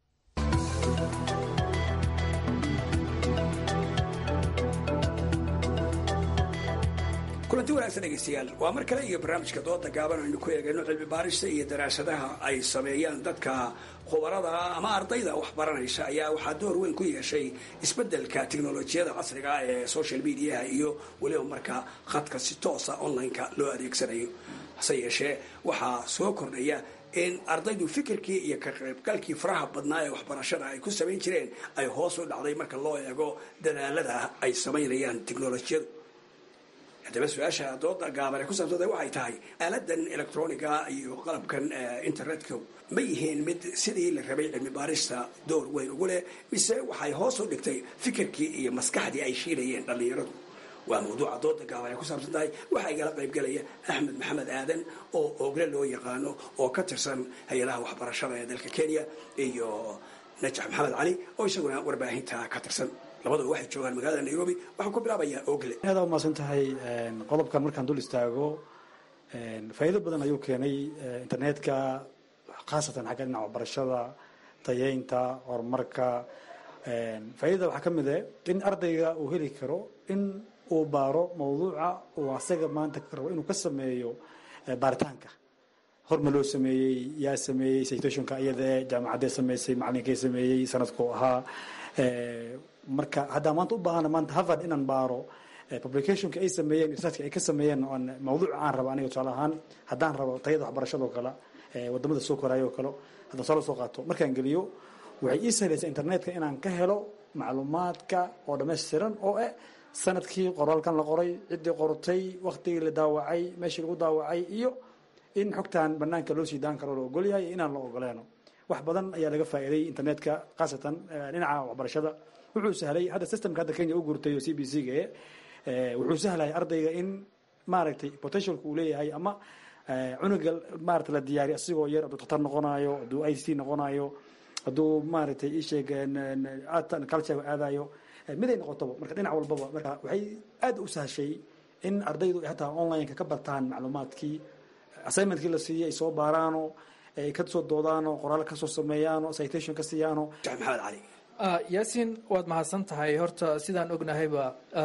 kulanti wanaagsan dhegeystayaal waa mar kale iyo barnaamijka dooda gaaban aynu ku eegayno cilmi baarista iyo daraasadaha ay sameeyaan dadka khubarada ama ardayda wax baranaysa ayaa waxaa door weyn ku yeeshay isbedelka teknolojiyada casriga ee social mediaha iyo weliba markaa khadka si toosa online-ka loo adeegsanayo hase yeeshee waxaa soo kordhaya in ardaydu fikirkii iyo ka qaybgalkii faraha badnaa ee waxbarashada ay ku samayn jireen ay hoos u dhacday marka loo eego dadaalada ay samaynayaan teknolojiyadu haddaba su-aasha dooda gaaban ee ku saabsanta waxay tahay aaladan electroniga iyo qalabkan internetka ma yihiin mid sidii la rabay cilmi baarista door weyn ugu leh mise waxay hoos u dhigtay fikirkii iyo maskaxdii ay shiilayeen dhallinyaradu waa mawduuca dooda gaaban ee ku saabsan tahay waxaa igala qaybgelaya axmed maxamed aadan oo ogle loo yaqaano oo ka tirsan hay-adaha waxbarashada ee dalka kenya iyo najax maxamed cali oo isaguna warbaahinta ka tirsan labadaba waxay joogaan magaalada nairobi waxaan ku bilaabayaa ogle aad aa umaasan tahay qodobkan markaan dul istaago faa'iido badan ayuu keenay internetka khaasatan xagga dhinaca waxbarashada tayeynta horumarka faa'iidada waxaa ka mid eh in ardayga uu heli karo in uu baaro mawduuca uu asaga maanta rabo inuu ka sameeyo baaritaanka horma loo sameeyey yaa sameeyey situationka iyadee jaamacaddee sameysay macalinkee sameeyey sanadku ahaa marka haddaa maanta u baahana maanta harvard inaan baaro publicationka ay sameeyeen researchka ay ka sameeyeen oon mawduuca aan rabo aniga tusaale ahaan haddaan rabo tayada waxbarashada oo kale wadamada soo koraayo oo kale haddaan soo soo qaato markaan geliyo waxay ii sahlaysaa internetka inaan ka helo macluumaadka oo dhammaystiran oo eh sanadkii qoraalkan la qoray ciddii qortay waktigii la daawacay meeshii lagu daawacay iyo in xogtan banaanka loo sii daan karo la ogolyahay iyo inaan la ogoleeno wax badan ayaa laga faa'iiday internetka khaasatan dhinaca waxbarashada wuxuu sahlay hadda systemka hadda kenya u guurtay oo c b c ga wuxuu sahlay ardayga in maaragtay potentialka uu leeyahay ama cunuga maarata la diyaariy asigoo yar hadduu dhakhtar noqonayo hadduu i c noqonayo hadduu maaragtay isheeg art and culture aadayo miday noqotaba marka dhinac walbaba marka waxay aad u sahashay in ardaydu hataa online-ka ka bartaan macluumaadkii assignmentkii la siiyey ay soo baaraano ay ka soo doodaano qoraal kasoo sameeyaano citation ka siiyaano maxamed cali yaasiin waad mahadsan tahay horta sidaan ognahayba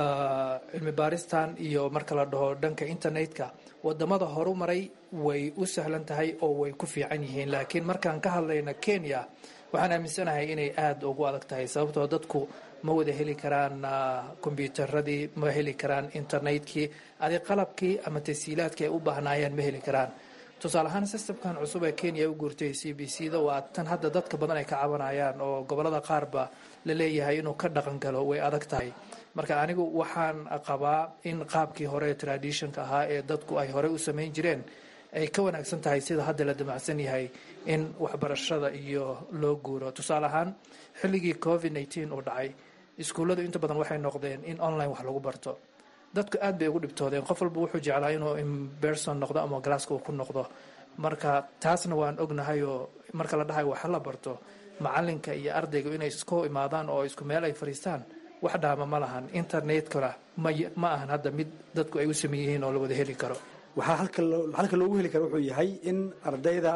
cilmi baaristan iyo marka la dhaho dhanka internetka wadamada horumaray way u sahlan tahay oo way ku fiican yihiin laakiin markaan ka hadlayna kenya waxaan aaminsanahay inay aada ugu adag tahay sababtoo dadku ma wada heli karaan kombyuutaradii ma heli karaan internetkii adi qalabkii ama tasiilaadkii ay u baahnaayeen ma heli karaan tusaale ahaan systemkan cusub ee kenya u guurtay c b c da waa tan hadda dadka badan ay ka cabanayaan oo gobolada qaarba la leeyahay inuu ka dhaqan galo way adag tahay marka anigu waxaan qabaa in qaabkii hore traditionka ahaa ee dadku ay horey u samayn jireen ay ka wanaagsan tahay sida hadda la damacsan yahay in waxbarashada iyo loo guuro tusaale ahaan xilligii covid nneteen uu dhacay iskuulladu inta badan waxay noqdeen in online wax lagu barto dadku aad bay ugu dhibtoodeen qof walba wuxuu jeclaa inuu imberson noqdo ama galaaska uu ku noqdo marka taasna waan ognahay oo marka la dhahay waxa la barto macalinka iyo ardayga inay isku imaadaan oo isku meel ay fadhiistaan wax dhaama ma lahan internetkana ma ahan hadda mid dadku ay u sameeyihiin oo la wada heli karo waxaa halka loogu heli kara wuxuu yahay in ardayda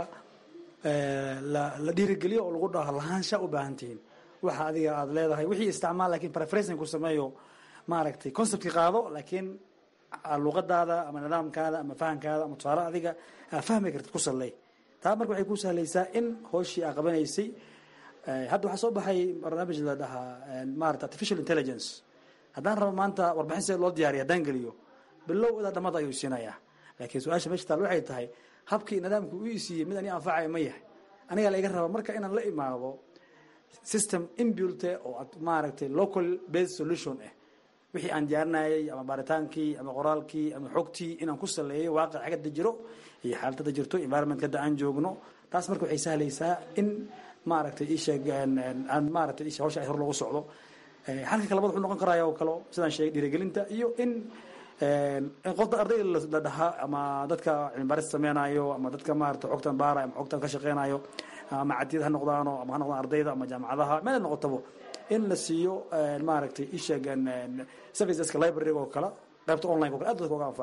la dhiirigeliyo oo lagu dhaho lahaansha u baahan tihiin waxa adiga aada leedahay wixii isticmaal lakin preferencing ku sameeyo maaragtay conceptkii qaado laakiin luqadaada ama nidaamkaada ama fahamkaada ama tusaale adiga aa fahmi kartid ku salley taa marka waxay ku sahlaysaa in hooshii aa qabanaysay hadda waxaa soo baxay barnaamij la dhahaa maarata artificial intelligence haddaan rabo maanta warbixin see loo diyaariya haddaan geliyo bilow ilaa dhamada ayuu siinayaa laakiin su-aasha meesha taal waxay tahay habkii nidaamka u isiiyey mid ani anfacaya ma yahay anigaa la iga raba marka inaan la imaado system imbulte oo maaragtay local based solution ah wixii aan diyaarinayay ama baaritaankii ama qoraalkii ama xogtii inaan ku saleeyo waaqic xagada jiro iyo xaaladada jirto environment hadda aan joogno taas marka waxay sahlaysaa in maaragtay isheeg aan maaragtay ishe hawsha ay hor loogu socdo halka kalabad wuxuu noqon karaya oo kale sidaan sheegay dhiirigelinta iyo in qofta ardayda la dhahaa ama dadka cilmibaaris sameynayo ama dadka maarata xogtan baarayo ama xogtan ka shaqeynayo ama cadiyad ha noqdaano ama ha noqdaan ardayda ama jaamacadaha meel noqotabo in la siiyo maaragtay isheeg serviceska library oo kale qaybta online o kale aad dadka uga anfaca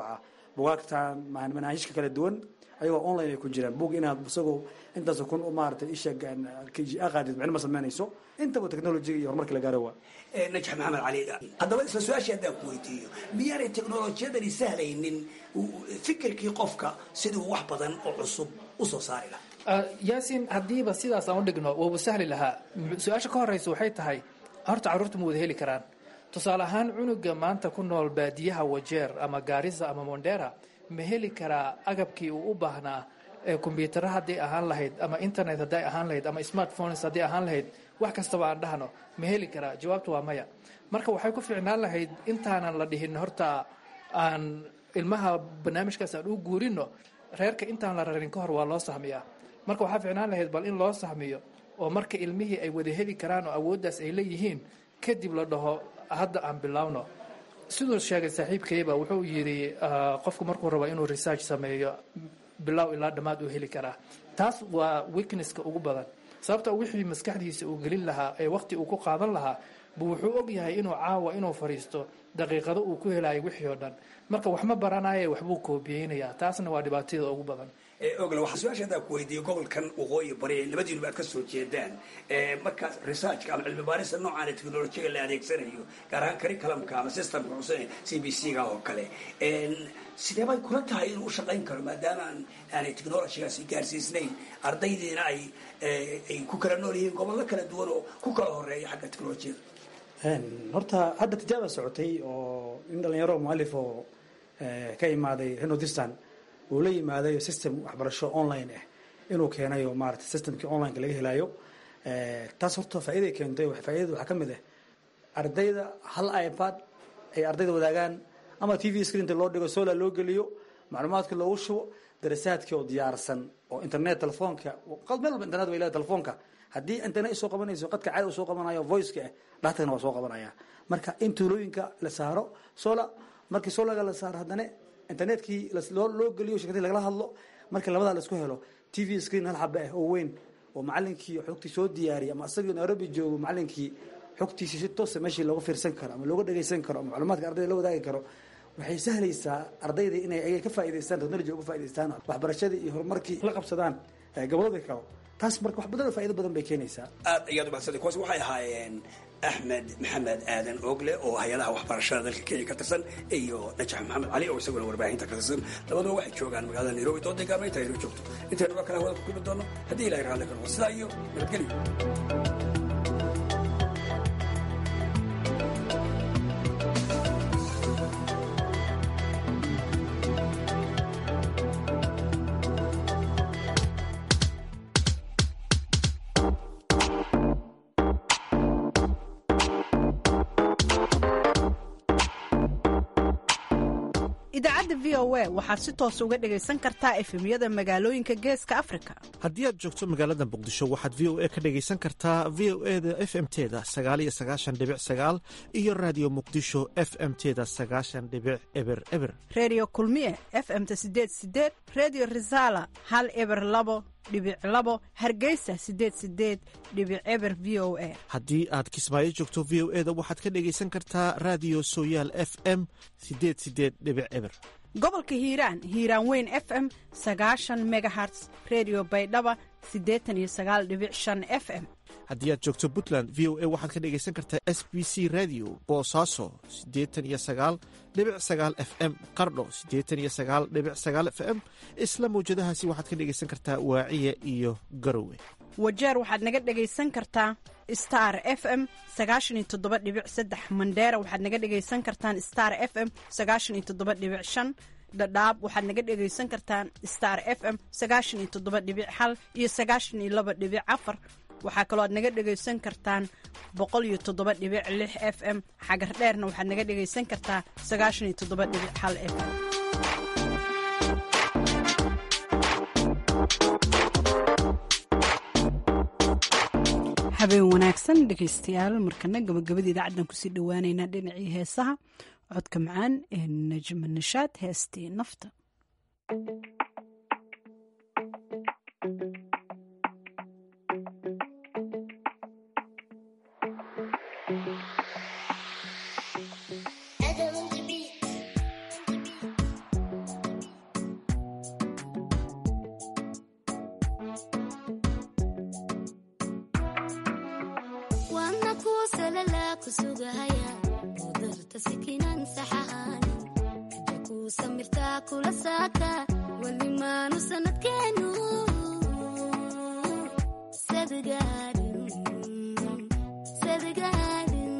bugaagtan manaahijka kala duwan ayagoo online ay ku jiraan bug inaad isagoo intaas kun maarata isha aqaadid micno ma samaynayso intaba technologiga iyo horumarka la gaaro waa najax maxamed cali haddaba isla su-aashii haddaan ku weydiiyo miyaanay teknolojiyadani sahlaynin fikirkii qofka siduu wax badan oo cusub usoo saari lahaa yaasin haddiiba sidaas aan u dhigno wauba sahli lahaa su-aasha ka horeysa waxay tahay horta carruurta ma wada heli karaan tusaale ahaan cunuga maanta ku nool baadiyaha wajeer ama gaarisa ama mondera ma heli karaa agabkii uu u baahnaa kombyutara hadday ahaan lahayd ama internet hadday ahaan lahayd ama smartphones hadday ahaan lahayd wax kastaba aan dhahno ma heli karaa jawaabtu waa maya marka waxay ku fiicnaan lahayd intaanan la dhihin horta aan ilmaha barnaamijkaas aan u guurino reerka intaan la rarin ka hor waa loo sahmiyaa marka waxaa fiicnaan lahayd bal in loo sahmiyo oo marka ilmihii ay wada heli karaan oo awooddaas ay leeyihiin kadib la dhaho hadda aan bilowno siduu sheegay saaxiibkayba wuxuu yidhi qofku markuu rabo inuu research sameeyo bilow ilaa dhammaad uu heli karaa taas waa weaknesska ugu badan sababta wixii maskaxdiisa uu gelin lahaa ee waqti uu ku qaadan lahaa bu wuxuu og yahay inuu caawa inuu fadhiisto daqiiqado uu ku helayo wixii oo dhan marka wax ma baranaye waxbuu koobiyeynayaa taasna waa dhibaatada ugu badan ogle waxaa su-aasha haddaan ku weydiiyey gobolkan waqooyi bari labadiinuba aad ka soo jeedaan markaas researchka ama cilmi baarista noocaana technolojiyaga la adeegsanayo gaar ahaan curriculumka ama systemka cusub c b c ga oo kale sidee bay kula tahay inuu u shaqayn karo maadaama aan aanay technolojigaasi gaarsiisnayn ardaydiina ay ay ku kala nool yihiin gobollo kala duwan oo ku kala horeeya xagga technolojiyada horta hadda tijaaba socotay oo in dhalinyaro mualif oo ka imaaday renodistan uu la yimaadayo system waxbarasho online ah inuu keenayo maarata systemkii onlineka laga helayo taas horta faa'iiday keentay faa'iidada waxaa ka mid ah ardayda hal ipad ay ardayda wadaagaan ama t v screenta loo dhigo solar loo geliyo macluumaadka loogu shubo darasaadkii oo diyaarsan oo internet telefoonka meel walba internet way leedahay telefoonka haddii internet soo qabanayso qadka caadi uu soo qabanayo voiceka ah dhahtana waa soo qabanaya marka in tuulooyinka la saaro solar markii solarga la saaro haddana internetkii loo geliyo shirkadii lagala hadlo marka labadaa laisku helo t v screen hal xaba ah oo weyn oo macalinkii xogtii soo diyaariyay ama asagii nairobi joogo macalinkii xogtiisii si toosa meeshii looga fiirsan karo ama looga dhegeysan karo ama macluumaadka ardayda la wadaagi karo waxay sahlaysaa ardayda inay ay ka faa'idaystaan technology uga faa'idaystaan waxbarashadii iyo horumarkii la qabsadaan gobolada kale taas marka wax badan oo faa'iido badan bay keenaysaa aad ayaad umahadsantay kuwaas waxay ahaayeen axmed maxamed aadan ogle oo hay-adaha waxbarashada dalka kenya ka tirsan iyo najax maxamed cali oo isaguna warbaahinta ka tirsan labaduba waxay joogaan magaalada nairobi dooday gaabna inta inoo joogto intaynu waa kala hawada ku kulmi doono haddii ilahay raalli ka noqo sidaa iyo nabadgelyo idaacadda v o a waxaad si toos uga dhegaysan kartaa efemyada magaalooyinka geeska afrika haddii aad joogto magaalada muqdisho waxaad v o a ka dhegaysan kartaa v o e da f m teda sagaaliyo sagaashan dhibic sagaal iyo raadiyo muqdisho f m teda sagaashan dhibic eber eber redio kulmiye f m-ta sideed sideed redio resala hal eber labo dhibic labo hargeysa sideed sideed dhibic eber v o a haddii aad kismaayo joogto v o e da waxaad ka dhegaysan kartaa raadiyo sooyaal f m sideed sideed dhibic eber gobolka hiiraan hiiraan weyn f m sagaashan megaherts redio baydhaba siddeetan iyo sagaal dhibic shan f m haddii aad joogto puntland v o a waxaad ka dhegaysan kartaa s b c radio boosaaso siddeetan iyo sagaal dhibic sagaal f m qardho siddeetan iyo sagaal dhibic sagaal f m isla mawjadahaasi waxaad ka dhegaysan kartaa waaciya iyo garowe wajeer waxaad naga dhegaysan kartaa star f m sagaashan iyo toddoba dhibic saddex mandheera waxaad naga dhegaysan kartaan star f m sagaashan iyo toddoba dhibic shan dhadhaab waxaad naga dhegaysan kartaan star f m sagaashan iyo toddoba dhibic hal iyo sagaashan iyo laba dhibic afar waxaa kaloo aad naga dhegaysan kartaan boqol iyo toddoba dhibic lix f m xagar dheerna waxaad naga dhegaysan kartaa sagaashan iyo toddoba dhibic hal f m habeen wanaagsan dhegaystayaal markana gabagabada idaacaddan kusii dhowaaneynaa dhinacii heesaha codka macaan ee najma nishaad heestii nafta salala ku sugahaya udarta sikinan saxahanin raja kuu samirtaa kula saaka weli maanu sanadkeenu sadgaarin sadgaarin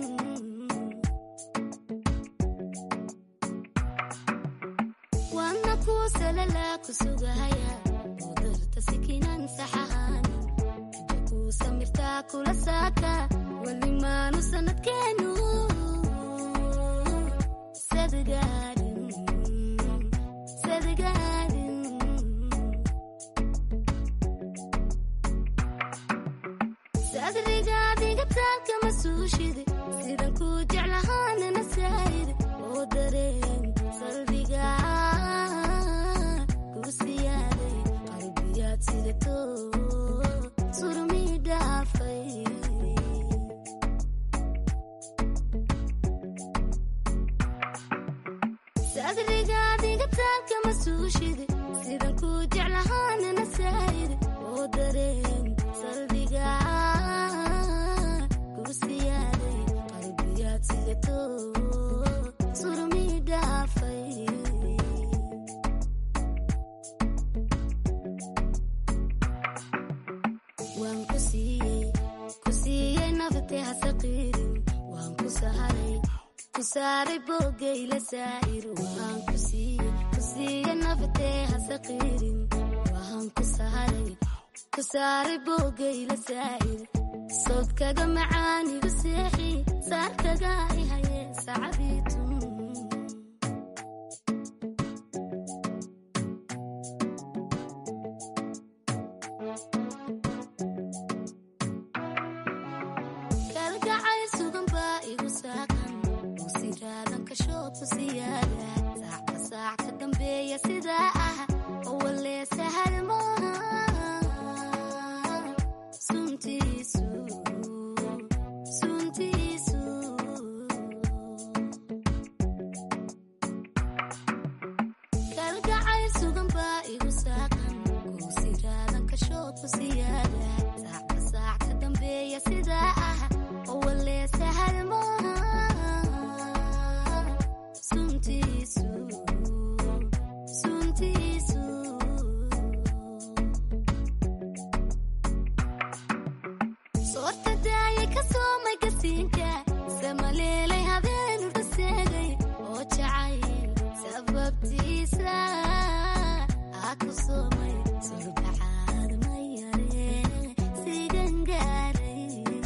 waana kuu salala ku sugahaya udarta sikinan saxahanin raja kuu samirtaa kula saaka weli maanu sanadkeenu sadgaarin sadgaarin sadrigaadiga taalka ma suushide sidan kuu jeclahaanana saayide oo dareen salbiga kuu siyaaday qalbiyaad sidato surmi dhaafay sadrigaadiga taalka ma suushide sidan kuu jeclahaanana saayide oo dareen salbiga kuu siyaaday qalbiyaad sidato surmi dhaafay waan ku siiyey ku siiyey naftee hasaqiirin waan ku saharay ku saaray boogayla saa'ir waan ku siiyey ku siiyey naftee hasaqiirin waan ku saharay ku saaray boogayla saa'ir sodkaga macaanigu seexi saarkaga ihaye sacabiitun kalgacayl sugan baa igu saaqan uu siraadan kashood ku siyaada saacka saac ka dambeeya sidaa ah oo walee sahal maaha suntiisu suntiisu kalgacayl sugan baa igu saaqan uu siraadan kashood ku siyaada saacka saac ka dambeeya sidaa ah oo walee sahal maaha suntiisu suntiisu soorta daayay ka soomay gasiinka samaleelay habeenu dhaseegay oo jacayl sababtiisa aa ku soomay surbacaad ma yare sigan gaaray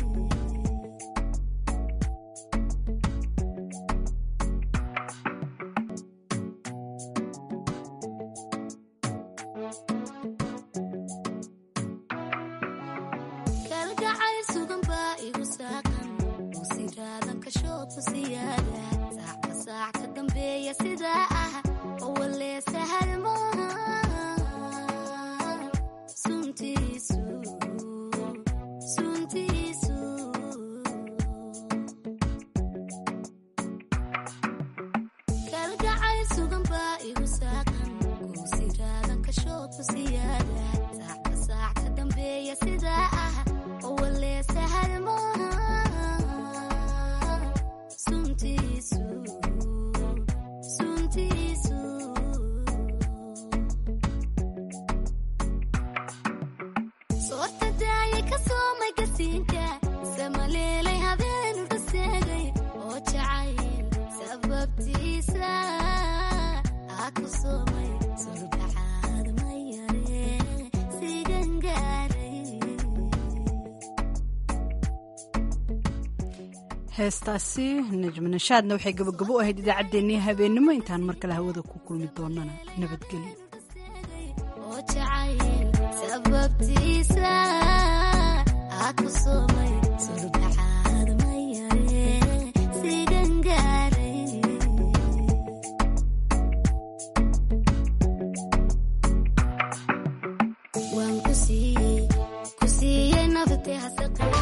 kalgacayl sugan baa igu saaqan uu siraadan kashood ku siyaada saacka saac ka dambeeya sidaa ah oo walee sahal maaha suntiisu suntiisu kalgacayl sugan baa igu saaqan uu siraadan kashood ku siyaada saacka saac ka dambeeya sidaa ah oo walee sahal maaha suntiisu suntiisu soorta daayay ka soomay gasiinka samaleelay habeenu dhaseegay oo jacayl sababtiisa aa ku soomay surbacaad ma yare sigan gaaray heestaasi najmi nashaadna waxay gabagabo u ahayd idaacaddeenii habeennimo intaan mar kale hawada ku kulmi doonana nabadgelyo oo jacayl sababtiisa aa ku soomay surbacaad ma yare sigan gaaray waan ku siiyey ku siiyey naftee hasaqi